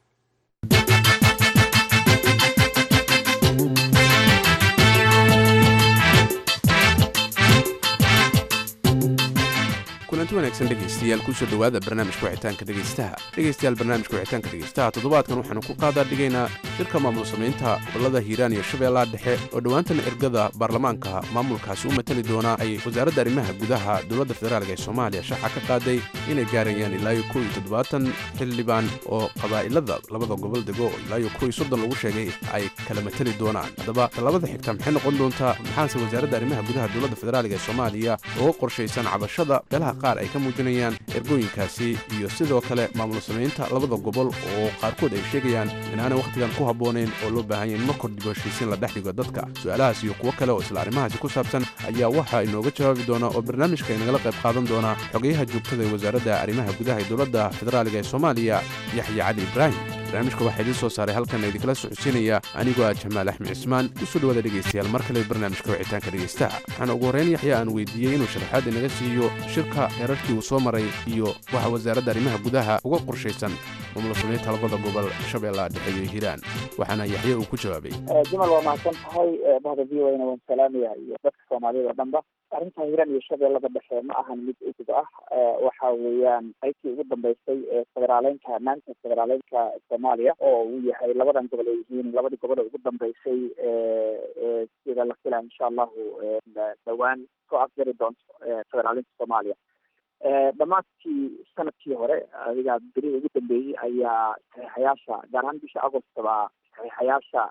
kulanti wanaagsan dhegaystayaal kusoo dhowaada barnaamijka wicitaanka dhegaystaha dhegaystayaal barnaamijka wicitaanka dhegaystaha toddobaadkan waxaanu ku qaadaa dhigaynaa shirka maamul samaynta gobollada hiiraan iyo shabeellaha dhexe oo dhowaantan ergada baarlamaanka maamulkaasi u matali doonaa ay wasaaradda arrimaha gudaha dowladda federaalk ee soomaaliya shaaca ka qaaday inay gaarayaan ilaa iyo kow iyo toddobaatan xildhibaan oo qabaa'ilada labada gobol dego oo ilaa iyo kow iyo soddon lagu sheegay ay kala matali doonaan haddaba tallabada xigta maxay noqon doontaa maxaase wasaaradda arrimaha gudaha dowladda federaalk ee soomaaliya uga qorshaysan cabashada beelaha qaar ay ka muujinayaan ergooyinkaasi iyo sidoo kale maamul samaynta labada gobol oo qaarkood ay sheegayaan inaanay wakhtigan ku habboonayn oo loo baahanya in markor dib heshiisiin la dhex dhigo dadka su-aalahaas iyo kuwo kale oo isla arrimahaasi ku saabsan ayaa waxaa inooga jawaabi doona oo barnaamijka inagala qayb qaadan doona xogayaha joogtada ee wasaaradda arrimaha gudaha ee dowladda federaaliga ee soomaaliya yaxya cali ibraahim barnaamijka waxaa idiin soo saaray halkan idinkala socodsiinaya anigoo ah jamaal axmed cismaan usoo dhawaada dhegaystayaal mar kale barnaamijka wicitaanka dhegaystaha waxaana ugu horrayn yaxya aan weydiiyey inuu sharaxaad inaga siiyo shirka heerarkii uu soo maray iyo waxa wasaaradda arrimaha gudaha uga qorshaysan maamul samaynta labada gobol shabeellaha dhexe iyo hiiraan waxaana yaxye uu ku jawaabay jumal waa mahadsan tahay bahda v o na waan salaamaya iyo dadka soomaaliyada o dhanba arrinta hiiraan iyo shabeellada dhexe ma ahan mid udub ah waxa weeyaan qaybtii ugu dambeysay ee federaaleynka maanta federaaleynka soomaaliya oo uu yahay labadan gobol ay yihiin labadii gobol ee ugu dambeysay sida la filaya insha allahu dhawaan soo afjari doonto federaaleynka soomaaliya dhammaadkii sanadkii hore adiga berihii ugu dambeeyey ayaa saxiixayaasha gaar ahaan bisha agost baa saxiixayaasha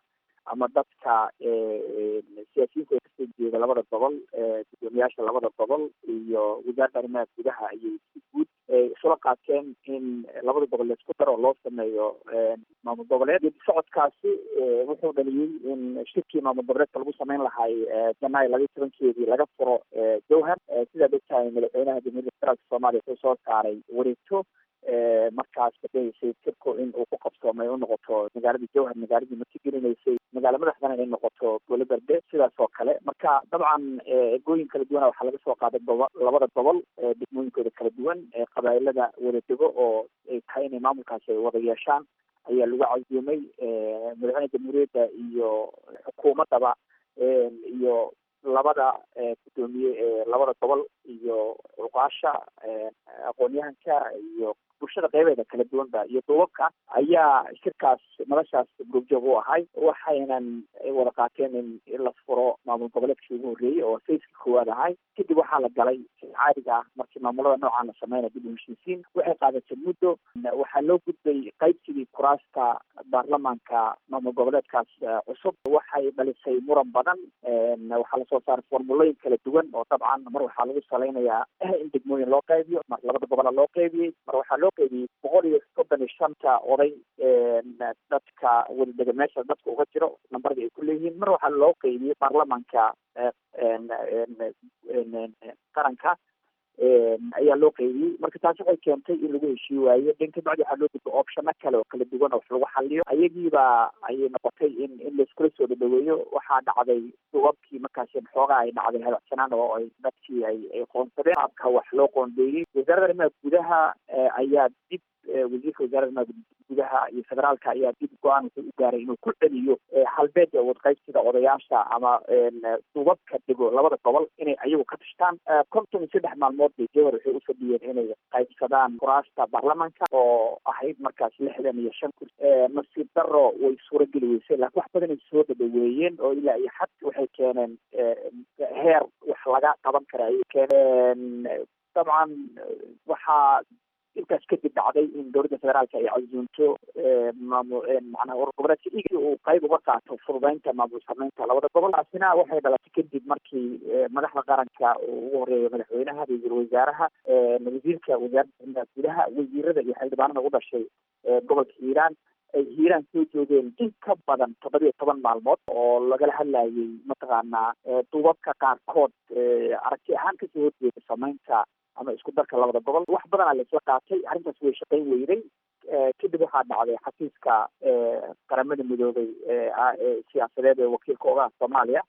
ama dadka siyaasiyiinta ee kasoo jeeda labada gobol gudoomiyaasha labada gobol iyo wasaaradda arrimaha gudaha ayay si guud isula qaateen in labada gobol laisku daro oo loo sameeyo maamul goboleed geedi socodkaasi wuxuu dhaliyey in shirkii maamul goboleedka lagu sameyn lahay janaayo labaiyi tobankeedii laga furo jowhar sidaad ogtahay madaxweynaha jamhuuriyadda federaalka soomaaliya wuxuu soo saaray wareegto markaas badhaysay tirku in uu ku qabsoomay u noqoto magaaladii jowhar magaaladii martigelinaysay magaala madaxdana inay noqoto gole berde sidaas oo kale marka dabcan egooyin kala duwana waxaa laga soo qaaday gobo labada gobol degmooyinkooda kala duwan qabailada wada dego oo ay tahay inay maamulkaasi ay wada yeeshaan ayaa lagu casuumay madaxweyne jamhuuriyadda iyo xukuumaddaba iyo labada gudoomiye ee labada gobol iyo cuqaasha aqoon-yahanka iyo bulshada qeybeeda kala duwanba iyo duubabka ayaa shirkaas madashaas gruubjoog u ahay waxaynan wada qaateen in la furo maamul goboleedkii ugu horreeyey oo sayskii koowaad ahay kadib waxaa la galay caadiga ah markii maamulada noocaan la sameynaya dib u heshiisiin waxay qaadatay muddo waxaa loo gudbay qaybsigii kuraasta baarlamaanka maamul goboleedkaas cusub waxay dhalisay muran badan waxaa lasoo saaray formulooyin kala duwan oo dabcan mar waxaa lagu salaynayaa in degmooyin loo qaybiyo mar labada gobola loo qaybiyey mar waxaa loo qaybiyey boqol iyo soddon iyo shanta oday dadka wadadega meesha dadka uga jiro nambarada ay ku leeyihiin mar waxaa loo qaybiyey baarlamaanka qaranka ayaa loo qaybiyey marka taasi waxay keentay in lagu heshii waayo dhan kabacdi waxaa loo gudba opshano kale oo kala duwan oo wax lagu xaliyo ayagiiba ayay noqotay in in laiskula soo dhadhaweeyo waxaa dhacday duubabkii markaasi xoogaa ay dhacday hadacsanaan oo ay dadkii ay ay qoonsadeen qaabka wax loo qoondeeyey wasaaradda arrimaha gudaha ayaa dib wasiirka wasaaradda arrimaha gudaha iyo federaalka ayaa dib go-aan wuxuu u gaaray inuu ku celiyo halbeeda wadqaybsiga odayaasha ama duubabka dego labada gobol inay ayagu ka tashtaan konton iyo saddex maalmood bay jowhar waxay u fadhiyeen inay qaybsadaan kuraasta baarlamaanka oo ahayd markaas lixdan iyo shan kursi nasiib daro way suurageli weysay laakiin wax badan ay soo dhadhaweeyeen oo ilaa iyo xad waxay keeneen heer wax laga qaban kara ayay keeneen dabcan waxaa intaas kadib dhacday in dowladda federaalka ay casuunto maamul macnaha urur goboleedka igi uu qayb uga qaato fududeynta maamul sameynta labada gobol taasina waxay dhalatay kadib markii madaxda qaranka uu ugu horeeya madaxweynaha ra-iisul wasaaraha wasiirka wasaaradda arrimaha gudaha wasiirada iyo xildhibaanada u dhashay gobolka hiiraan ay hiiraan soo joogeen in ka badan toddoba iyo toban maalmood oo lagala hadlayay mataqaanaa duubabka qaarkood aragti ahaan kasoo horjeeda sameynta ama isku darka labada gobol wax badanaa la isla qaatay arrintaas way shaqayn weyday kadib waxaa dhacday xafiiska qaramada midoobay siyaasadeed ee wakiilka ogaha soomaaliya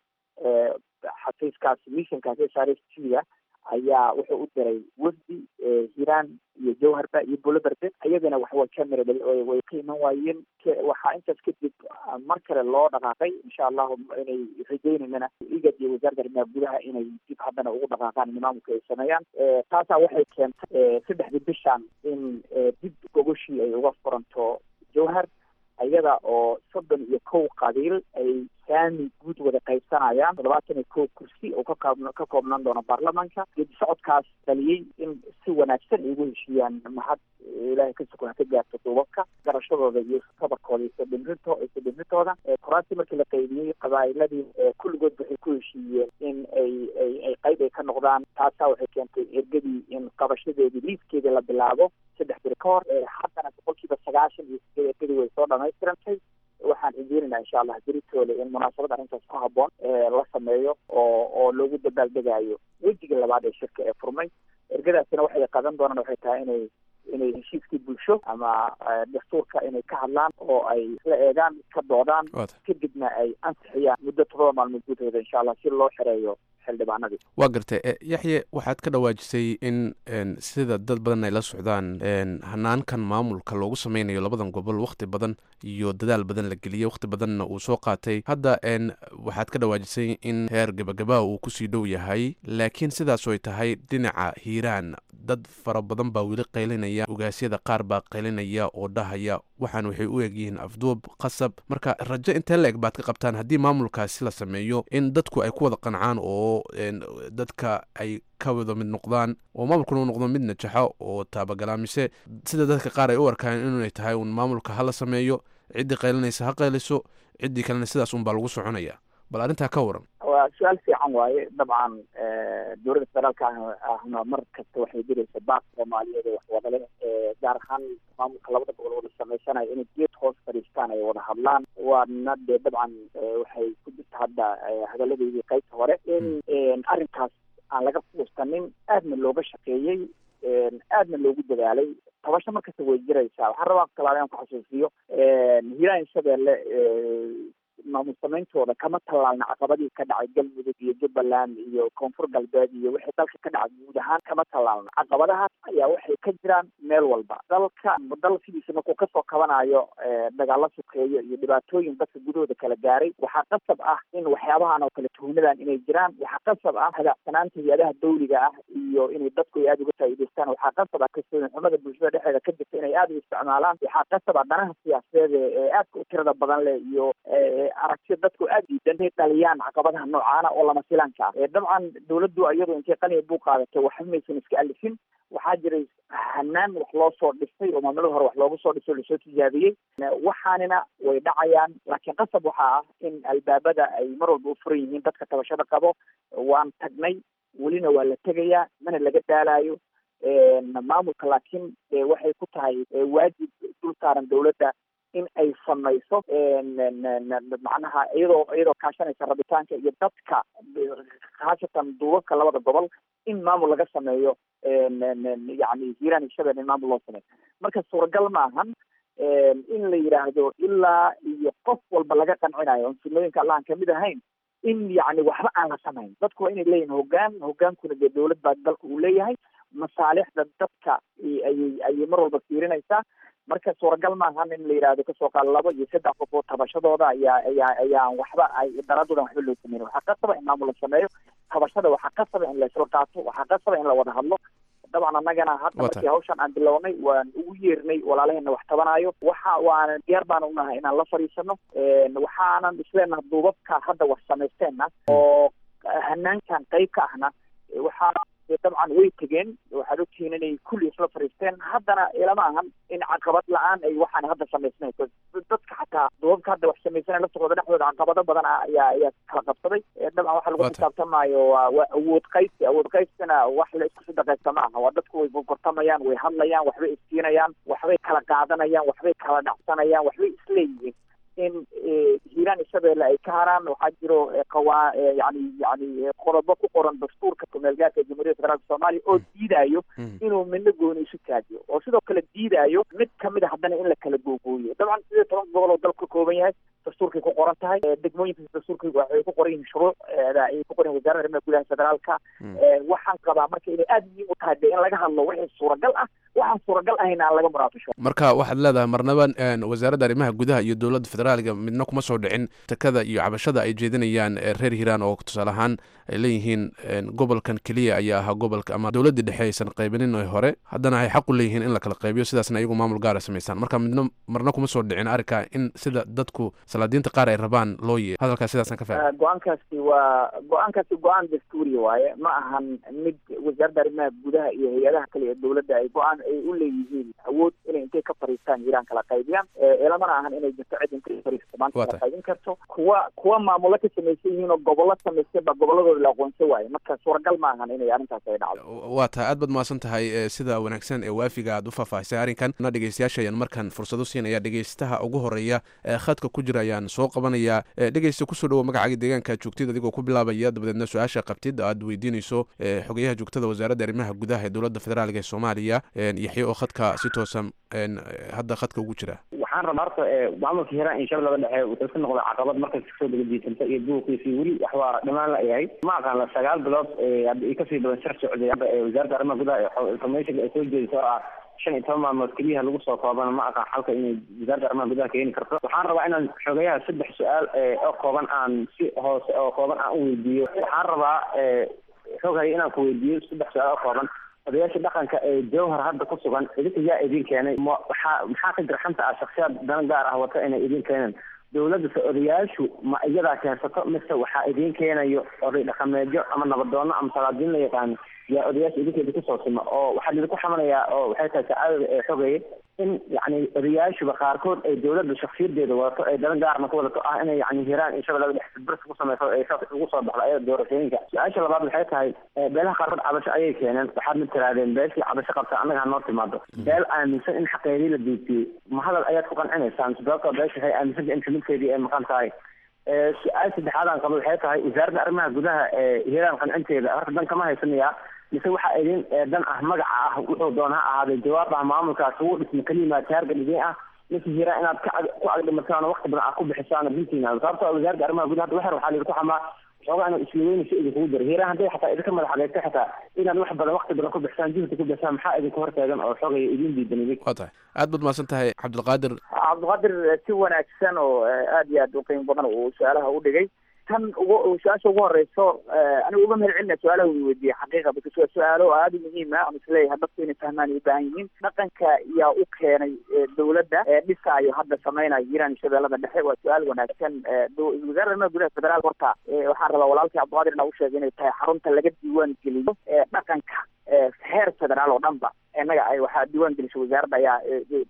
xafiiskaas missionkaas s r s t da ayaa wuxuu u diray wafdi hiiraan iyo jowharba iyo buloberde ayagana waxway ka mira way ka iman waayeen waxaa intaas kadib mar kale loo dhaqaaqay insha allahu inay rajeynayana igad iyo wasaaradda arrimaha gudaha inay dib haddana ugu dhaqaaqaan in maamulka ay sameeyaan taasaa waxay keentay saddexdii bishan in dib gogoshii ay uga furanto jowhar iyada oo soddon iyo kow qabiil ay saami guud wada qaybsanayaan toddobaatan iyo kow kursi oo kakoob ka koobnaan doono baarlamaanka geedi socodkaas dhaliyey in si wanaagsan ay ugu heshiiyaan mahad ilaahay ka sukun ha ka gaarto duubabka garashadooda iyo tabarkooda iyo sodhimrinto sodhimrintooda kuraastii markii la qaybiyey qabaa'iladii kulligood waxay ku heshiiyeen in ay ay ay qayb ay ka noqdaan taasaa waxay keentay ergadii in qabashadeedii liiskeedii la bilaabo saddex biri ka hor haddana boqolkiiba sagaashan iyo sideed ergadii way soo dhamaystirantay waxaan rajeynayna insha allah beritoole in munaasabad arrintaas ku habboon la sameeyo oo oo loogu dabaaldegayo wejiga labaad ee shirka ee furmay ergadaasina waxay qadan doonaan waxay tahay inay inay heshiiskii bulsho ama dastuurka inay ka hadlaan oo ay isla eegaan ka doodaan kadibna ay ansixiyaan muddo todoba maalmood gudahooda insha allah si loo xereeyo xildhibaanadii waa gartay yaxye waxaad ka dhawaajisay in sida dad badan ay la socdaan hanaankan maamulka loogu sameynayo labadan gobol wakhti badan iyo dadaal badan la geliyey wakhti badanna uu soo qaatay hadda waxaad ka dhawaajisay in heer gabagabaa uu kusii dhow yahay laakiin sidaas ay tahay dhinaca hiiraan dad fara badan baa weli qaylinaya ogaasyada qaar baa qaylinaya oo dhahaya waxaan waxay u egyihiin afduub qasab marka rajo intee la eg baad ka qabtaan haddii maamulkaasi la sameeyo in dadku ay ku wada qancaan oo dadka ay ka wada mid noqdaan oo maamulkuna u noqdo mid najaxo oo taabagala mise sida dadka qaar ay u arkaan inay tahay un maamulka hala sameeyo ciddii qaylinaysa ha qayliso ciddii kalena sidaas unbaa lagu soconaya bal arrintaa ka waran waa su-aal fiican waaye dabcan dowladda federaalka ah ahna mar kasta waxay diraysa baaq soomaaliyeed ee waxwada leh gaar ahaan maamulka labada gobol wada samaysanaya inay geed hoos fadhiistaan ay wada hadlaan waana dee dabcan waxay ku jirta hadda hadalladeydii qaybta hore in arrinkaas aan laga fuustanin aadna looga shaqeeyey aadna loogu dadaalay tabasho markasta way jiraysaa waxaan rabaa talaale aan ku xasuusiyo hiiraan shabeelle maamul samayntooda kama tallaalna caqabadii ka dhacay galmudug iyo jubbaland iyo koonfur galbeed iyo wixii dalka ka dhacay guud ahaan kama tallaalna caqabadahaas ayaa waxay ka jiraan meel walba dalka dal sidiisa markuu kasoo kabanayo dagaalo sukeeyo iyo dhibaatooyin dadka gudahooda kala gaaray waxaa qasab ah in waxyaabahan oo kale tuhnadan inay jiraan waxaa qasab ah hagaacsanaanta hay-adaha dawliga ah iyo inay dadku ay aada uga faa'iidaystaan waxaa qasab ah kalsooni xumada bulshada dhexdeeda ka jirta inay aada u isticmaalaan waxaa qasab ah danaha siyaasadeed ee aadka u tirada badan leh iyo aragtida dadku aada diidan inay dhaliyaan caqabadaha noocaana oo lama filaanka ah dabcan dawladdu iyadu intay qaniya buu qaadatay waxba maysan iska alifin waxaa jiray hanaan wax loo soo dhistay oo maamulada hore wax loogu soo dhistay oo lasoo tijaabiyey waxaanina way dhacayaan laakiin qasab waxaa ah in albaabada ay mar walba u furan yihiin dadka tabashada qabo waan tagnay welina waa la tegayaa mana laga daalayo maamulka laakiin waxay ku tahay waajib dul saaran dawladda in ay samayso macnaha iyadoo iyadoo kaashanaysa rabitaanka iyo dadka khaasatan duubabka labada gobol in maamul laga sameeyo yani hiiraan iyo shabeelle in maamul loo sameeyo marka suuragal maahan in la yidhaahdo ilaa iyo qof walba laga qancinayo on sunnooyinka allahan kamid ahayn in yani waxba aan la samayn dadku waa inay leeyihin hoggaan hoggaankuna dee dawlad baa dalka uu leeyahay masaalixda dadka ayay ayay mar walba fiirinaysaa marka suuragal maahan in la yidhaahdo kasoo qaad labo iyo saddex qof oo tabashadooda ayaa ayaa ayaan waxba ay daraadoodan waxba loo sameyn waxaa qasaba in maamul la sameeyo tabashada waxaa qasaba in la isla qaato waxaa qasaba in la wada hadlo dabcan annagana hadda markii hawshan aan bilownay waan ugu yeernay walaalaheenna wax tabanayo waxa waana diyaar baan unahay inaan la fadhiisano waxaanan isleenaha duubabka hadda wax samaysteenna oo hanaankan qayb ka ahna waxaa dabcan way tegeen waxaad ogtihiin inay kulli isla fariisteen haddana ilama ahan in caqabad la-aan ay waxaan hadda samaysnayn dadka xataa duubabka hadda wax samaysana laftigooda dhexdooda caqabado badan ayaa ayaa kala qabsaday dabcan waxa lagu xisaabtamaayo waa waa awood qaysi awood qaysina wax la isku sadaqaysta ma aha waa dadku way gortamayaan way hadlayaan waxbay iskiinayaan waxbay kala qaadanayaan waxbay kala dhacsanayaan waxbay isleeyihiin in hiiraan shabeelle ay ka haraan waxaa jiro qawaa yani yani qodobo ku qoran dastuurka kumeelgaarka jamhuuriyadda federaalka soomaaliya oo diidayo inuu midna gooni isu taajiyo oo sidoo kale diidayo mid kamid a haddana in la kala googooyo dabcan sidii toban gobol oo dalka ka kooban yahay dastuurkay ku qoran tahay degmooyinka dastuurkay waxay ku qoran yihiin shuruucda ay ku qoran wasaaradda arrimaha gudaha federaalka waxaan qabaa marka inay aada muhiim u tahay de in laga hadlo wixii suuragal ah waxaan suuragal ahayna aan laga muraafisho marka waxaad leedahay marnaba wasaaradda arrimaha gudaha iyo dowladda federaaliga midna kuma soo dhicin takada iyo cabashada ay jeedinayaan reer hiiraan oo tusaale ahaan ay leeyihiin gobolkan keliya ayaa ahaa gobolka ama dowladdii dhexe aysan qaybinin hore haddana ay xaq u leeyihiin in la kala qaybiyo sidaasna iyagu maamul gaara samaysaan marka midna marna kuma soo dhicin arrinka in sida dadku salaadiinta qaar ay rabaan loo yeeyo hadalkaas sidaasna ka fahmay go-aankaasi waa go-aankaasi go-aan dastuuri waaye ma ahan mid wasaaradda arrimaha gudaha iyo hay-adaha kale ee dowladda ay go-aan ay u leeyihiin awood inay intay ka fariistaan hiiraan kala qaybiyaan ilamana ahan inay jirto cid intay fariisto maanta kala qaybin karto kuwa kuwa maamulo ka samaysan yihiin oo gobollo samaystay baa gobolladooda la aqoonsan waaye marka suuragal ma ahan inay arrintaas ay dhacdo waa tahay aad baad mahadsan tahay sida wanaagsan ee waafiga aad u faahfaahisay arrinkan na dhegeystayaasha ayaan markan fursado siinaya dhegeystaha ugu horeeya ee khadka ku jira ayaan soo qabanayaa dhegeysta kusoo dhawo magacaaga deegaanka joogtid adigoo ku bilaabaya dabadeedna su-aasha qabtid aad weydiinayso xogeyaha joogtada wasaaradda arrimaha gudaha ee dowladda federaalka ee soomaaliya yaxye oo khadka si toosan hadda khadka ugu jira waxaan rabaa horta maamulka hiiraan iyo shabeellada dhexe wuxuu ka noqday caqabad markas kasoo degadiisanta iyo buuqiisii weli waxbaa dhammaan la yahay ma aqaan la sagaal bilood hadda i kasii badan shar socday hadda wasaaradda arrimaha gudaha informationka ay soo jeediso oo ah shan iyo toban maalmood keliyaha lagu soo koobana ma aqaan xalka inay wasaaradda arrimaha gudaha keeni karto waxaan rabaa inaan xogayaha saddex su-aal oo kooban aan si hoose oo kooban aan u weydiiyo waxaan rabaa xogaya inaan ku weydiiyo saddex su-aal oo kooban odayaasha dhaqanka ee jowhar hadda ku sugan idinka yaa idin keenay ma waxaa maxaa ka jira xanta ah shaksiyaad dana gaar ah wata inay idin keeneen dowladda se odayaashu ma iyadaa keensato mise waxaa idin keenayo oday dhaqameedyo ama nabadoono ama salaadiin la yaqaano yaa odayaasha idinkeeda kusoo sima oo waxaa idinku xamanayaa oo waxay tahay sacaadada ee xogeeye in yacni odayaashuba qaarkood ay dowladda shaksiyadeeda wadato ay dana gaarna ku wadato ah inay yani hiraan in shabeellada dhex bers ku sameyso ay saas ugu soo baxdo ayada doorashooyinka su-aasha labaad waxay tahay beelaha qaarkood cabasho ayay keeneen waxaad mid tirahdeen beeshii cabasho qabta annaga hanoo timaado beel aaminsan in xaqeedii la diibtiyey ma hadal ayaad ku qancinaysaan sababtoo beesha waxay aaminsanta in kamidkeedii ay maqan tahay su-aal saddexaad aan qabo waxay tahay wasaaradda arrimaha gudaha ee hiiraan qancinteeda horta dan kama haysanayaa mise waxaa idin dan ah magaca ah wuxuu doon ha ahaaday jawaab ah maamulkaas ugu dhisma kelimaa taarga idin ah mise hiiraan inaad ka ku agdhimataan oo wakti badan aad ku bixisaan bintiina sababtoo wasaaradda arrimaha gudaha waxer waxaa laidinku xamaa xoogaa inuu isliweynayso idinkugu jiro hiiraan hadday xataa idinka madax adeegto xataa inaad wax badan wakti badan ku bixisaan juhdi ku bixisaan maxaa idinku hortaagan oo xoogaya idin diidan idin waa tahay aad baad mahadsan tahay cabdilqaadir cabdiqaadir si wanaagsan oo aad iyo aad u qiimo badan uu su-aalaha u dhigay tan ugu su-aasha ugu horeyso anigu uga mahad celina su-aalaha uu weydiiyey xaqiiqa because waa su-aalo aada u muhiim ah ama isleeyahay dadku inay fahmaan ay u baahan yihiin dhaqanka yaa u keenay dowladda dhisaayo hadda samaynayo hiiraan shabeellada dhexe waa su-aal wanaagsan wasaaradda arrimaha gudaha federaal horta waxaan rabaa walaalkii cabdiqaadir inaa u sheegay inay tahay xarunta laga diiwaan geliyo dhaqanka heer federaal oo dhan ba innaga ay waxaa diiwaan gelisay wasaaradda ayaa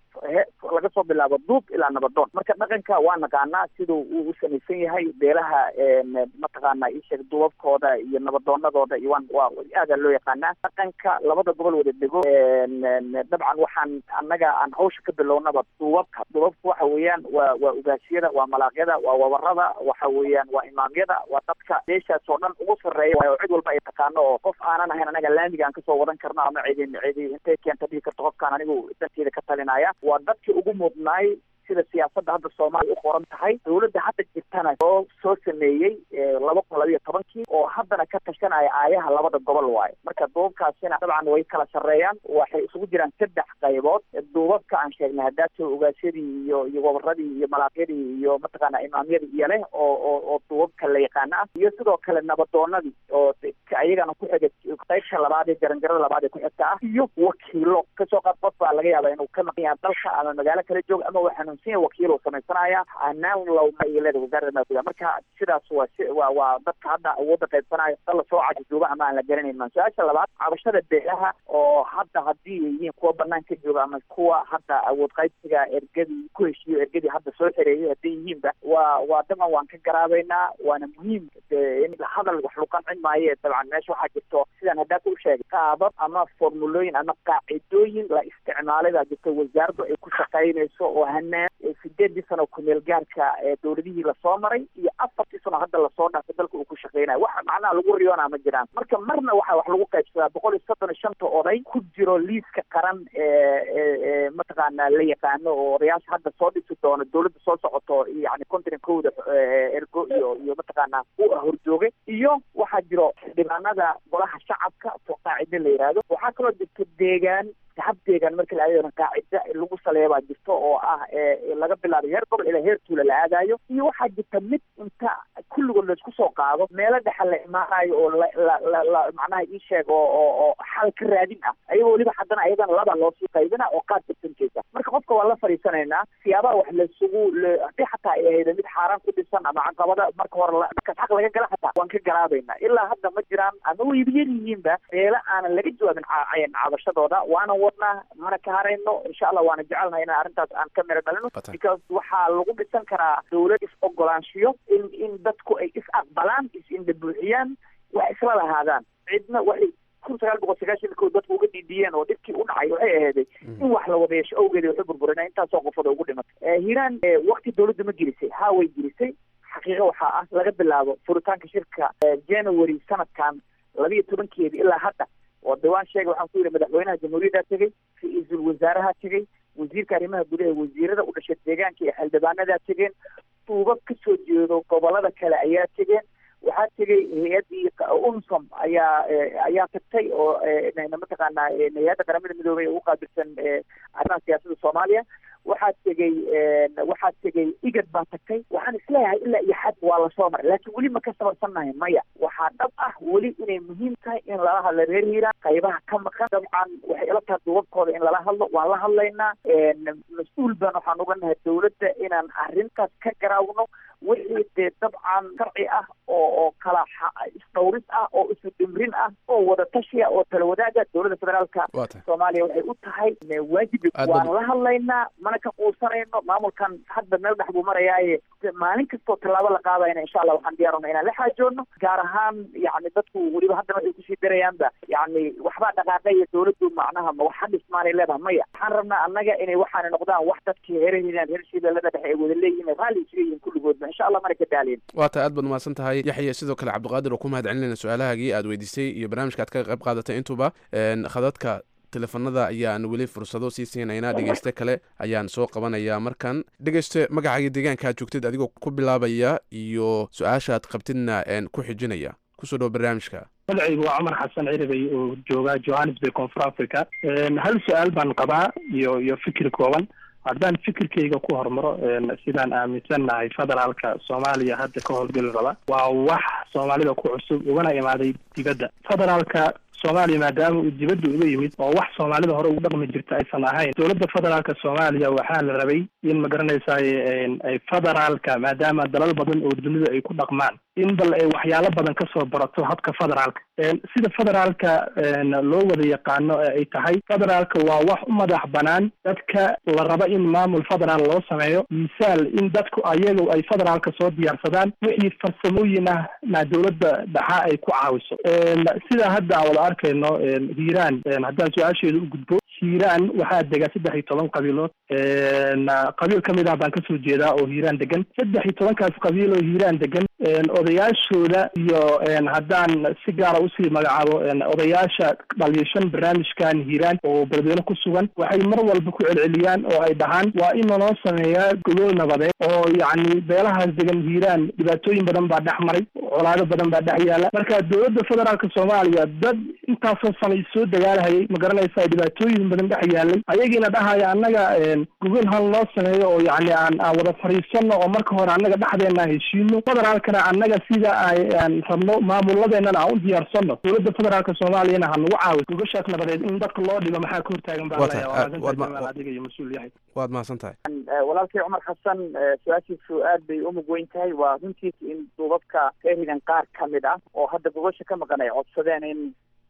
laga soo bilaabo duub ilaa nabadoon marka dhaqanka waa naqaanaa siduu uu u samaysan yahay beelaha mataqaana isheeg duubabkooda iyo nabadoonadooda iyo waan waa aadaa loo yaqaanaa dhaqanka labada gobol wada dego dabcan waxaan annaga aan hawsha ka bilownaba duubabka duubabka waxa weeyaan waa waa ugaasiyada waa malaaqyada waa wabarada waxa weeyaan waa imaamyada waa dadka meeshaas oo dhan ugu sarreeya waayo cid walba ay taqaano oo qof aanan ahayn anaga laamiga aan kasoo wadan karno ama cidin cidi intay keenta dhihi karto qofkaan anigu danteeda ka talinaya waa dadkii ugu mudnaay sida siyaasadda hadda soomaaliya u qoran tahay dowladda hadda jirtana oo soo sameeyey laba kun labayo tobankii oo haddana ka tashanaya aayaha labada gobol waayo marka duubabkaasina dabcan way kala sarreeyaan waxay isugu jiraan saddex qaybood duubabka aan sheegnay haddaadso ogaasyadii iyo iyo wabaradii iyo malaaqyadii iyo mataqaana imaamyadii iyo leh oo oo oo duubabka la yaqaana ah iyo sidoo kale nabadoonadii oo ayagana ku xiga qaybta labaad ee jaranjarada labaad ee ku xigta ah iyo wakiilo kasoo qaad qof baa laga yaaba inuu ka maqan yahay dalka ama magaalo kala joog ama waa xanuunsan yahay wakiil uu samaysanaya hanaan lowma iyo leeda wasaaradda maguda marka sidaas waa si waa waa dadka hadda awoodda qaybsanaya dal lasoo cajijuuba ama aan la garanayn maan su-aasha labaad cabashada beelaha oo hadda haddii ay yihiin kuwa banaan ka jooga ama kuwa hadda awood qaybsiga ergadii ku heshiiyo ergadii hadda soo xereeyay hadday yihiinba waa waa dabcan waan ka garaabaynaa waana muhiim in hadal wax lagu qancin maayo dabcan meesha waxaa jirto sidaan haddaa ku sheegay qaabab ama formulooyin ama qaacidooyin la isticmaalay baa jirta wasaaraddu ay ku shaqaynayso oo hanaan sideedii sano kumeel gaarka dowladihii lasoo maray iyo afartii sano hadda lasoo dhaafay dalka uu ku shaqeynayo wax macnaha lagu riyoonaa ma jiraan marka marna waxaa wax lagu qaybsadaa boqol iyo soddon iyo shanta oday ku jiro liiska qaran ee mataqaana la yaqaano oo odayaasha hadda soo dhisi doono dowladda soo socoto yani continentkooda ergo iyo iyo mataqaana u horjoogay iyo waxaa jiro xildhibaanada golaha shacabka oo qaacide la yihahdo waxaa kaloo jirta deegaan hab deegaan marka la aadayo qaacida lagu saleeya baa jirto oo ah laga bilaabay heer gobol ilaa heer tuula la aadayo iyo waxaa jirta mid inta kulligood laisku soo qaado meelo dhexa la imaanayo oo la la la macnaha ii sheeg oo oo oo xal ka raadin ah ayagoo weliba haddana ayadana laba loosii qaybina oo qaad bartankeesa marka qofka waa la fadhiisanaynaa siyaabaha wax laisugu haddii xataa ay ahayda mid xaaraan ku dhisan ama caqabada marka hore markaas xaq laga gala xataa waan ka garaabaynaa ilaa hadda ma jiraan ama wayba yar yihiinba meelo aanan laga jawaabin cabashadooda waana wadnaa mana ka harayno insha allah waana jecelnahay inaan arrintaas aan ka miro dhalino because waxaa lagu dhisan karaa dowlad is ogolaanshiyo in in dadku ay is aqbalaan is indhabuuxiyaan wax isla lahaadaan cidna waxay kun sagaal boqol sagaashan kow dadku uga dhiidhiyeen oo dhibkii u dhacay waxay aheeday in wax la wada yeesho awgeed waxay burburina intaasoo qofooda ugu dhimatay hiiraan wakti dowladda ma gelisay haa way gelisay xaqiiqo waxaa ah laga bilaabo furitaanka shirka january sanadkan labiiyo tobankeedi ilaa hadda oo diwaan sheega waxaan ku yidhi madaxweynaha jamhuuriyaddaa tegey ra-iisul wasaaraha tegey wasiirka arrimaha gudaha wasiirada u dhashay deegaanka iyo xildhibaanadaa tegeen duubab ka soo jeedo gobolada kale ayaa tegeen waxaa tegey hay-addii unsom ayaa ayaa tagtay oo mataqaana hay-adda qaramada midoobay ugu qaabilsan arrimaha siyaasadda soomaaliya waxaa tegey waxaa tegey igad baa tagtay waxaan isleeyahay ilaa iyo xad waa lasoo maray laakiin weli ma ka sabarsannahay maya waxaa dhab ah weli inay muhiim tahay in lala hadlo reer hiiraan qaybaha ka maqan dabcan waxay ila tahay duubabkooda in lala hadlo waan la hadlaynaa mas-uul baan waxaan uga nahay dowladda inaan arrintaas ka garaawno wixii dee dabcan sharci ah oo oo kala isdhawris ah oo isu dhimrin ah oo wada tashiya oo tala wadaaga dowladda federaalka waa tahay soomaaliya waxay u tahay waajib Aad waan bad- la hadlaynaa mana ka quusanayno maamulkan hadda meel dhex buu marayaaye maalin kastoo tallaabo la qaadayna insha allah waxaan diyaaruna inaan la xaajoodno gaar ahaan yani dadku weliba haddana waxay kusii darayaanba yani waxbaa dhaqaaqaya dowladdu macnaha ma waxa dhismaanay leedahay maya waxaan rabnaa annaga inay waxaana noqdaan wax dadkii heeraheenaan reer shabeellada dhexe ay wada leeyihiin raalli isuga yihiin kulligoodba insha allah mana ka daalin waa tahay aad baad umahadsan tahay yaxya sidoo kale cabdiqaadir oo ku mahad celinayna su-aalahaagii aad weydiisay iyo barnaamijka aad ka qayb qaadatay intuba Een, khadadka teleefanada ayaan weli fursado sii siinaynaa dhegeyste kale ayaan soo qabanayaa markan dhegeyste magacaaga deegaanka aad joogtid adigoo ku bilaabaya iyo su-aasha aad qabtidna een, ku xijinaya kusoo dhow barnaamijka magacaygu waa cumar xasan ciribay oo jooga johannesburg koonfur africa Een, hal su-aal baan qabaa iyo iyo fikir kooban haddaan fikirkayga ku hormaro een, sidaan aaminsannahay federaalka soomaaliya hadda ka howlgeli raba waa wax soomaalida ku cusub ugana imaaday dibadda federaalka soomaaliya maadaama uu dibadda uga yimid oo wax soomaalida hore ugu dhaqmi jirta aysan ahayn dowladda federaalka soomaaliya waxaa la rabay in magaranaysaay een, ay federaalka maadaama dalal badan oo dunida ay ku dhaqmaan in bal ay waxyaalo badan kasoo barato habka federaalka Een, sida federaalka een, loo wada yaqaano ee ay tahay federaalka waa wax u madax banaan dadka la raba in maamul federaal loo sameeyo misaal in dadku ayagu ay federaalka soo diyaarsadaan wixii farsamooyin ah na dowladda dhaxa ay ku caawiso Een, sida hadda aan wada arkayno een, hiiraan een, haddaan su-aasheeda u gudbo hiiraan waxaa dega saddex iyo toban qabiilood Een, qabiil ka mid ah baan kasoo jeedaa oo hiiraan degan saddex iyo tobankaas qabiil oo hiiraan degan een, odayaashooda iyo een, haddaan si gaara usii magacaabo een, odayaasha dhaliishan barnaamijkan hiiraan oo beledweyne ku sugan waxay mar walba ku celceliyaan oo ay dhahaan waa in lanoo sameeyaa gogol nabadeed oo yacni beelahaas degan hiiraan dhibaatooyin badan baa dhex maray colaado badan baa dhex yaala marka dowladda federaalka soomaaliya dad intaasoo sanay soo dagaalahayay ma garanaysaa dhibaatooyin badan dhex yaalay ayagiina dhahaya annaga een, gogol hal loo sameeyo oo yacni aan aan wada fadhiisano oo marka hore annaga dhexdeena aan heshiino federaalkana annaga sida ay aan rabno maamuladeennana aan u diyaarsano dowladda federaalka soomaaliyana ha nagu caawiso gogashaas nabadeed in dadka loo dhibo maxaa ka hortaagan baa Waa laya tahay, waa aad- waad ma- maasantahay adiga iyo mas-uul yahay waad mahadsan tahay Eh, walaalkay cumar xasan eh, su-aashiisu aad bay u mug weyn tahay waa runtiis in duubabka reerigan qaar ka mid ah oo hadda gogosha ka maqan ay codsadeen in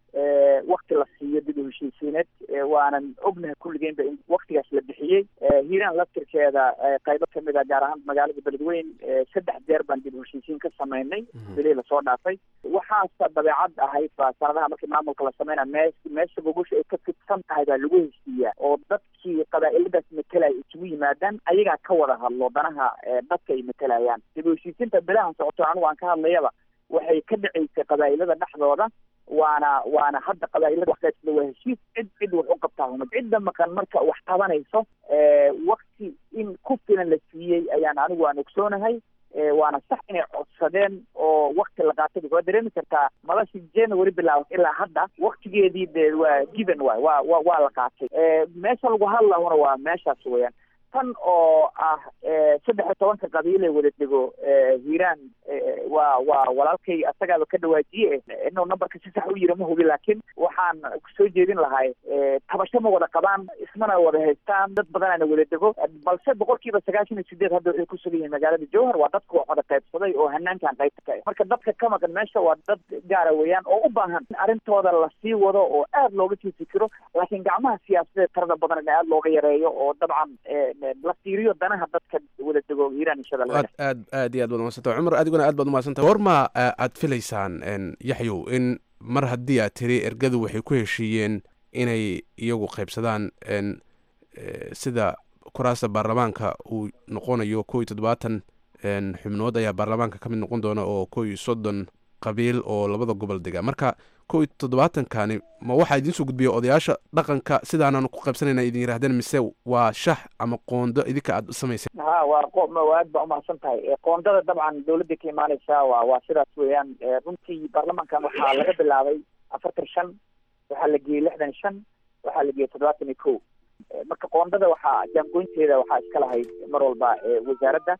eh, wakti la siiyo dib u heshiisiineed Eh, waanan ognahay kulligeenba in waktigaas la bixiyey Eh, hiiraan laftirkeeda eh, qaybo kamid ah gaar ahaan magaalada beledweyn eh, saddex jeer baan dib u heshiisiin ka sameynay bilihii lasoo dhaafay waxaasa dabeecad ahayd ba sanadaha markii maamulka la sameynaya mee meesha gogosha ay ka fidsan tahay baa lagu heshiiyaa oo dadkii qabaa'iladaas matelaya isugu yimaadaan ayagaa ka wada hadlo danaha eh, dadka ay matelayaan dib u heshiisiinta bilahan socoto anigu aan ka hadlayaba waxay ka dhacaysay qabaa'ilada dhexdooda waana waana hadda qabaa'ilada waxkaasida waa heshiis cid cid wax u qabtaa huma cidda maqan marka wax qabanayso eh, wakti in ku filan la siiyey ayaan anigu aan ogsoonahay Eh, waana sax inay codsadeen oo wakti la qaatay waa dareemi kartaa madashii january bilaabat ilaa hadda waktigeedii de waa given waay waa wa waa la qaatay Eh, meesha lagu hadlahuna waa meeshaas weeyaan tan oo ah eh, saddex iyo tobanka qabiil ee wada dego eh, hiiraan eh, waa waa walaalkay asagaaba ka dhawaajiye eh, inuu numberka si sax u yiri ma hubi laakiin waxaan soo jeedin lahay eh, tabasho ma wada qabaan ismana wada haystaan dad badanaana wada dego balse boqolkiiba sagaashan iyo sideed hadda waxay ku sugan yihiin magaalada jowhar waa dadka wax wada qaybsaday oo hanaankan qaybta ka ah marka dadka ka maqan meesha waa dad gaara weeyaan oo u baahan in arrintooda lasii wado oo aad looga sii fikiro laakiin gacmaha siyaasadeed tirada badan in aad looga yareeyo oo dabcan eh, la fiiriyo danaha dadka wada dego hiiraan iyo shabeellada aad aad aad iyo aad baad umahadsantahay cumar adiguna aad baad umahadsantahay goorma eh, aad filaysaan een, yaxyow in mar haddii aad tiri ergadu waxay ku heshiiyeen inay iyagu qaybsadaan een, eh, sida kuraasta baarlamaanka uu noqonayo kow iyo toddobaatan een, xubnood ayaa baarlamaanka ka mid noqon doona oo kow iyo soddon qabiil oo labada gobol dega marka kow iyo toddobaatankani ma waxaa idiin soo gudbiya odayaasha dhaqanka sidaananu ku qaybsanayna idin yidhahdeen mise waa shax ama qoondo idinka aad u samayseen ha waa qo ma aad baa umahadsan tahay Eh, qoondada dabcan dawladda ka imaaneysa waa waa sidaas weeyaan Eh, runtii baarlamankan waxaa laga bilaabay afartan shan waxaa la geeyey lixdan shan waxaa la geeyey toddobaatan iyo kow Eh, marka qoondada waxaa jaangoynteeda waxaa iska lahayd mar walba eh, wasaaradda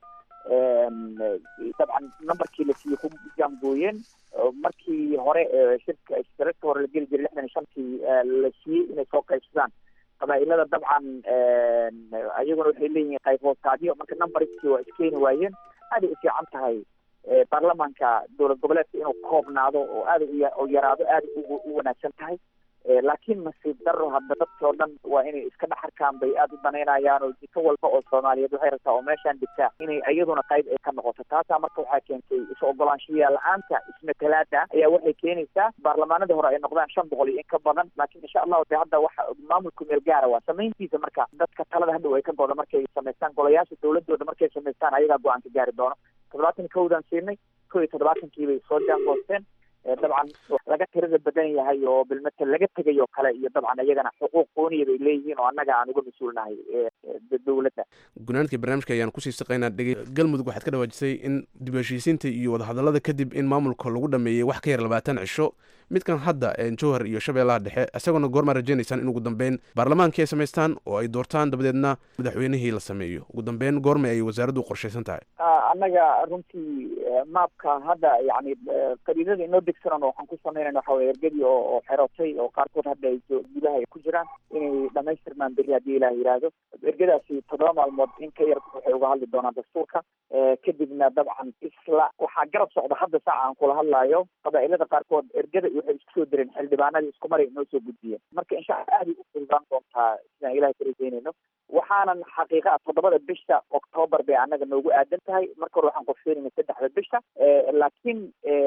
Em, eh, dabcan numberkii la siiyey ku jaangooyeen oo markii hore eh, shirka shirarka hore la geli jiray lixdan iyo shantii eh, la siiyey inay soo qaybsadaan qabaa'ilada dabcan ayaguna waxay leeyihiin qayb hoostaadyo marka numberskii waa iskeeni waayeen aaday u fiican tahay baarlamaanka dowlad goboleedka inuu koobnaado oo aada u yaraado aada u wanaagsan tahay laakiin nasiib daro hadda dadkii oo dhan waa inay iska dhex arkaan bay aada u danaynayaan oo jiko walba oo soomaaliyeed waxay rabtaa oo meeshaan dhigtaa inay iyaduna qayb ay ka noqoto taasaa marka waxaa keentay is ogolaanshiya la-aanta ismatalaada ayaa waxay keenaysaa baarlamaanadii hore ay noqdaan shan boqol iyo in ka badan laakiin insha allahu de hadda waxa maamulku meel gaara waa samayntiisa marka dadka talada hadhow ay ka godo markay samaystaan golayaasha dowladooda markay samaystaan ayagaa go-aan ka gaari doono toddobaatan iyo kowdaan siinay kow iyo toddobaatankii bay soo jaangoosteen dabcan laga tirada badan yahay oo bilmatel laga tegay oo kale iyo dabcan iyagana xuquuq qooniya bay leeyihiin oo annaga aan uga mas-uulnahay dowladda gunaanadkii barnaamijka ayaan kusii saqaynaa dhegey galmudug waxaad ka dhawaajisay in dib heshiisiinta iyo wadahadallada kadib in maamulka lagu dhameeyey wax ka yar labaatan cisho midkan hadda jowhar iyo shabeellaha dhexe isagoona goormaa rajaynaysaan in ugu dambeyn baarlamaankii ay samaystaan oo ay doortaan dabadeedna madaxweynihii la sameeyo ugu dambeyn goormay ay wasaaraddu qorshaysan tahay annaga runtii maabka hadda yani qadiidada inoo degsanan waxaan ku samaynayna waxa weye ergadii oo oo xerootay oo qaarkood hadda ay gudaha ay ku jiraan inay dhamaystirmaan berri haddii ilaah yidhaahdo ergadaasi toddoba maalmood in ka yar waxay uga hadli doonaan dastuurka kadibna dabcan isla waxaa garab socda hadda saaca aan kula hadlaayo qabaa'ilada qaarkood ergada waxay isku soo direen xildhibaanadii isku maray inoo soo gudbiyeen marka insha allah aada u fududaan doontaa sidaan ilahay ka rajaynayno waxaanan xaqiiqa ah toddobada bisha octoobar bay annaga noogu aadan tahay marka hore waxaan qorsheynayna saddexda bisha laakiin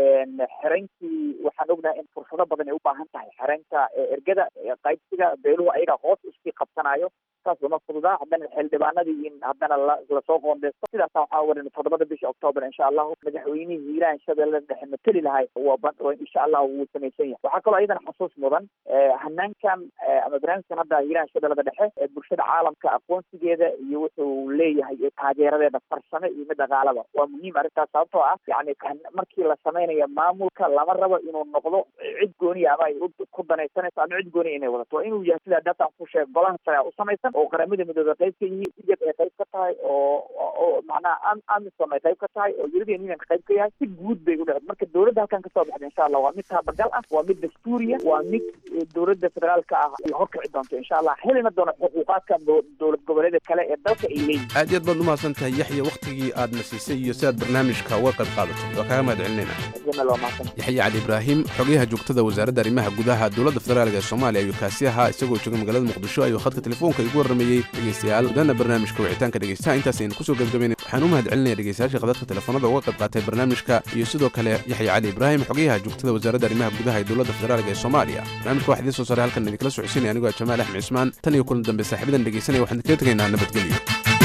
xereyntii waxaan ognahay in fursado badan ay u baahan tahay xereynta ergada qaybsiga beeluhu ayaga hoos iskii qabsanayo saas lama fududaa haddana xildhibaanadii in haddana lasoo qoondeysto sidaasa waxaa warin toddobada bisha octoobar insha allahu madaxweynihii hiiraan shabeellada dhexe mateli lahay insha allahu wuu samaysan yahay waxaa kaloo iyadana xusuus mudan hanaankan ama barnaamijkan hadda hiiraan shabeellada dhexe bulshada caalamka aqoonsigeeda iyo wuxuu leeyahay taageeradeeda farsame iyo mid dhaqaalaba waa muhiim arrintaas sababtoo ah yani markii la samaynayo maamulka lama rabo inuu noqdo cid gooniya ama ay ku danaysanayso ama cid gooniya inay wadato waa inuu yahay sidaa data aan ku sheeg golaha sare u samaysan oo qaramada midooda qayb ka yihiin egypt ay qayb ka tahay oo oo macnaha amisom ay qayb ka tahay oo european union ka qayb ka yahay si guud bay u dhaced marka dowladda halkan kasoo baxda insha allah waa mid taabagal ah waa mid dastuuriya waa mid dowladda federaalka ah ay horkici doonto insha allah helina doono xuquuqaadka dowlad goboleeda kale ee dalka ay leeyihin aad iyo aad baad umahadsan tahay yaxya wakhtigii aadna siisay iyo si aad barnaamijka uga qayb qaadatay waa kaaga mahad celinayna jamal waa mahadsan yaxya cali ibraahim xogayaha joogtada wasaaradda arrimaha gudaha dowladda federaalk ee soomaaliya ayuu kaasi ahaa isagoo jooga magaalada muqdisho ayuu khadka telefoonka igu warramayey dhegeystayaal dana barnaamijka wicitaanka dhegeystaha intaas aynu kusoo gebgabaynay waxaan u mahad celinaya dhegeystayaasha khadadka telefoonada uga qayb qaatay barnaamijka iyo sidoo kale yaxya cali ibraahim xogayaha joogtada wasaaradda arrimaha gudaha ee dowladda federaalk ee soomaaliya barnaamijka waxaa idiin soo saaray halkan idinkala socodsiinaya anigoo jamaal axmed cismaan tan iyo kulan dambe saaxiibadan dhegeysanaya waxaan idinkaga tegaynaa nabadgelyo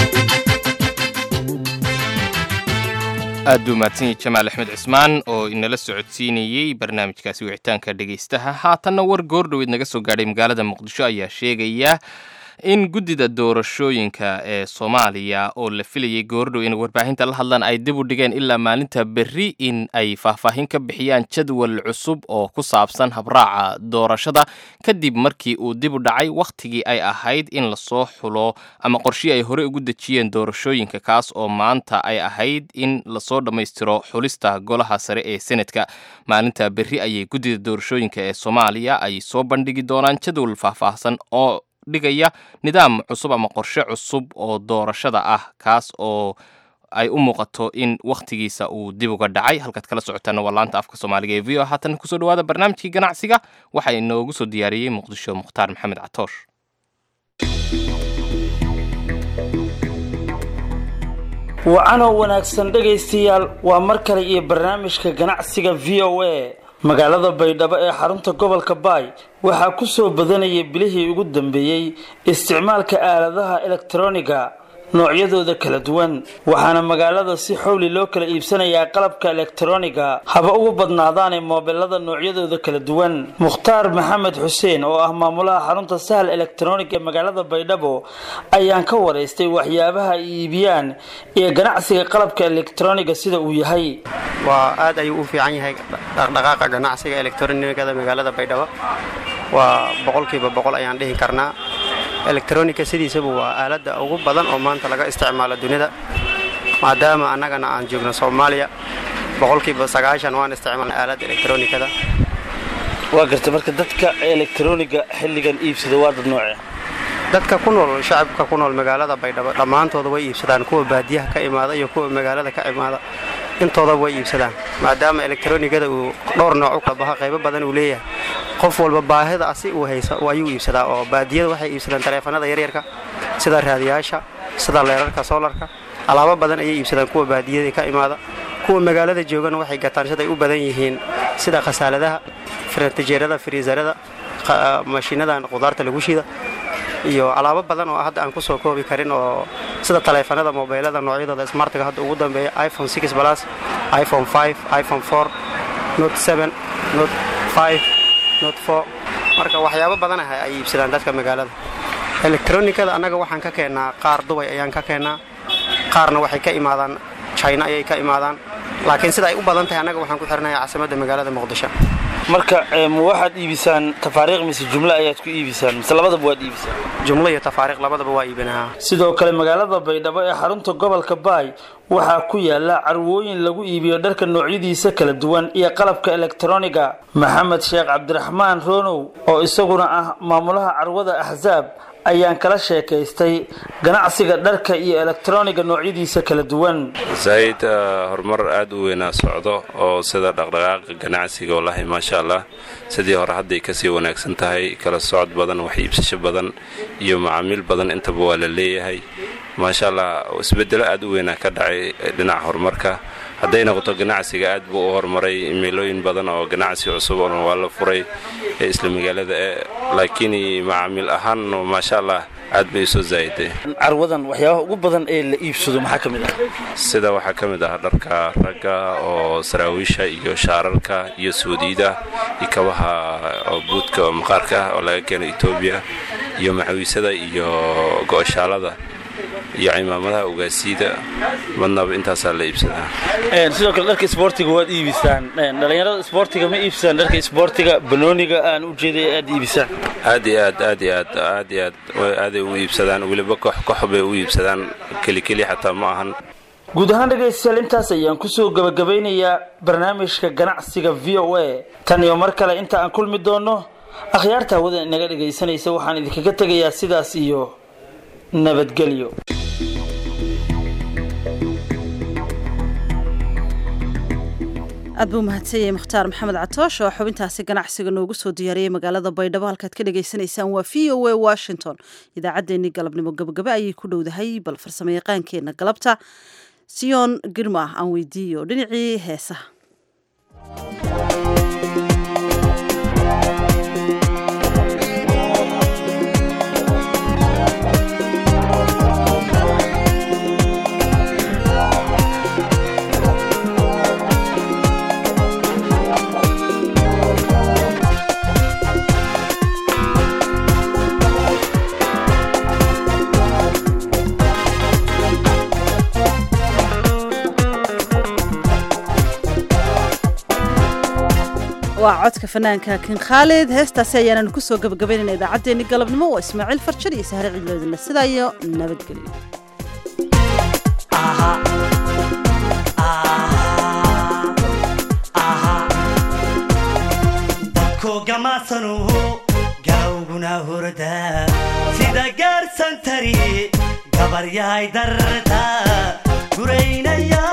aad buu mahadsan yahay jamaal axmed cismaan oo inala socodsiinayey barnaamijkaasi wicitaanka dhegaystaha haatanna war goordhoweed naga soo gaadhay magaalada muqdisho ayaa sheegaya in guddida doorashooyinka ee soomaaliya oo la filayay goordhow inay warbaahinta la hadlaan ay dib u dhigeen ilaa maalinta berri in ay faahfaahin ka bixiyaan jadwal cusub oo ku saabsan habraaca doorashada kadib markii uu dib u dhacay wakhtigii ay ahayd in lasoo xulo ama qorshii ay horey ugu dejiyeen doorashooyinka kaas oo maanta ay ahayd in lasoo dhammaystiro xulista golaha sare ee senadka maalinta berri ayay guddida doorashooyinka ee soomaaliya ay soo bandhigi doonaan jadwal faahfaahsan oo dhigaya nidaam cusub ama qorshe cusub oo doorashada ah kaas oo ay u muuqato in wakhtigiisa uu dib uga dhacay halkaad kala socotaana waa laanta afka soomaaliga ee v o haatan kusoo dhawaada barnaamijkii ganacsiga waxaa inoogu soo diyaariyey muqdisho mukhtaar maxamed catoosh wacanoo wanaagsan dhegaystayaal waa mar kale iyo barnaamijka ganacsiga v o a magaalada baydhabo ee xarunta gobolka baay waxaa ku soo badanayay bilihii ugu dambeeyey isticmaalka aaladaha elektroniga noocyadooda kala duwan waxaana magaalada si xowli loo kala iibsanayaa qalabka elektroniga haba ugu badnaadaanee moobelada noocyadooda kala duwan mukhtaar maxamed xuseen oo ah maamulaha xarunta sahal elektronig ee magaalada baydhabo ayaan ka waraystay waxyaabaha ay iibiyaan iyo ganacsiga qalabka elektroniga sida uu yahay waa aad ayuu u fiican yahay dhaqdhaqaaqa ganacsiga elektronikada magaalada baydhabo waa boqolkiiba boqol ayaan dhihi karnaa elektronika sidiisaba waa aaladda ugu badan oo maanta laga isticmaalo dunida maadaama annagana aan joogno soomaaliya boqolkiiba sagaashan waan isticmaalna aaladda elektronikada waa garta marka dadka elektroniga xilligan iibsada waa dad nooce dadka ku nool shacabka ku nool magaalada baydhabo dhammaantooda way iibsadaan kuwa baadiyaha ka imaada iyo kuwa magaalada ka imaada intoodaba way iibsadaan maadaama elektaroonigada uu dhowr nooc u kala baho qaybo badan uu leeyahay qof walba baahida asi uu haysa ayuu iibsadaa oo baadiyada waxay iibsadaan taleefanada yaryarka sida raadiyaasha sida leerarka soolarka alaabo badan ayay iibsadaan kuwa baadiyada ka imaada kuwa magaalada joogana waxay gataan siday u badan yihiin sida khasaaladaha tijeerada firiisarada mashiinadan qudaarta lagu shida iyo alaabo badan oo hadda aan ku soo koobi karin oo sida taleefanada mobaylada noocyadooda smartga hadda ugu dambeeya iphone six plus iphone five iphone four note seven note five note four marka waxyaabo badan ah ay iibsadaan dadka magaalada elektronikada annaga waxaan ka keennaa qaar dubay ayaan ka keennaa qaarna waxay ka imaadaan china ayay ka imaadaan laakiin sida ay u badan tahay annaga waxaan ku xirnayaa caasimadda magaalada muqdisho marka ma waxaad iibisaan tafaariiq mise jumlo ayaad ku iibisaan mise labadaba waad iibisaan jumlo iyo tafaariiq labadaba waa iibinahaa sidoo kale magaalada baydhabo ee xarunta gobolka baay waxaa ku yaala carwooyin lagu iibiyo dharka noocyadiisa kala duwan iyo qalabka elektroniga maxamed sheekh cabdiraxmaan ronow oo isaguna ah maamulaha carwada axsaab ayaan kala sheekaystay ganacsiga dharka iyo elektroniga noocyadiisa kala duwan zaid horumar aad u weynaa socdo oo sida dhaqdhaqaaqa ganacsiga wallaahi maasha allah sidii hore hadday kasii wanaagsan tahay kala socod badan wax iibsasho badan iyo macaamiil badan intaba waa la leeyahay maasha allah isbedelo aad u weynaa ka dhacay dhinaca horumarka hadday noqoto ganacsiga aad buu u horumaray meelooyin badan oo ganacsi cusub oo waa la furay ee isla magaalada e laakiin macaamiil ahaan maasha allah aad bay soo zaa'iday carwadan waxyaabaha ugu badan ee la iibsado maxaa ka mid ah sida waxaa ka mid ah dharka ragga oo saraawiisha iyo shaararka iyo suudiida iyo kabaha oo buudka oo maqaarka ah oo laga keeno etoobiya iyo maxawiisada iyo go'oshaalada iyo cimaamadaha ugaasiida madnaba intaasaa la iibsadaa sidoo kale dharka isboortiga waad iibisaan dhalinyarada isboortiga ma iibsadaan dharka isboortiga banooniga aan u jeeday aad iibisaan aad iyo aad aad iyo aad aad iyo aad aaday u iibsadaan weliba koox koox bay u iibsadaan kelikeli xataa ma ahan guud ahaan dhegaystayaal intaas ayaan kusoo gabagabeynayaa barnaamijka ganacsiga v o a tan iyo mar kale inta aan kulmi doonno akhyaarta hawada inaga dhegaysanaysa waxaan idinkaga tegayaa sidaas iyo nabadgelyo aad buu mahadsanyay mukhtaar maxamed catoosh oo xubintaasi ganacsiga noogu soo diyaariyey magaalada baydhabo halkaad ka dhagaysanaysaan waa v o a washington idaacaddeenii galabnimo gabagaba ayay ku dhowdahay bal farsamo yaqaankeenna galabta siyoon girma aan weydiiyo dhinacii heesaha waa codka fanaanka kin khaalid heestaasi ayaananu ku soo gabagabaynayna idaacaddeenni galabnimo waa ismaaciil farjar iyo sahre cidloodinle sidaa iyo nabadgelyo dadkoogamaasanu gawguna hurda sida gaarsan tari gabaryahay darta guraynaya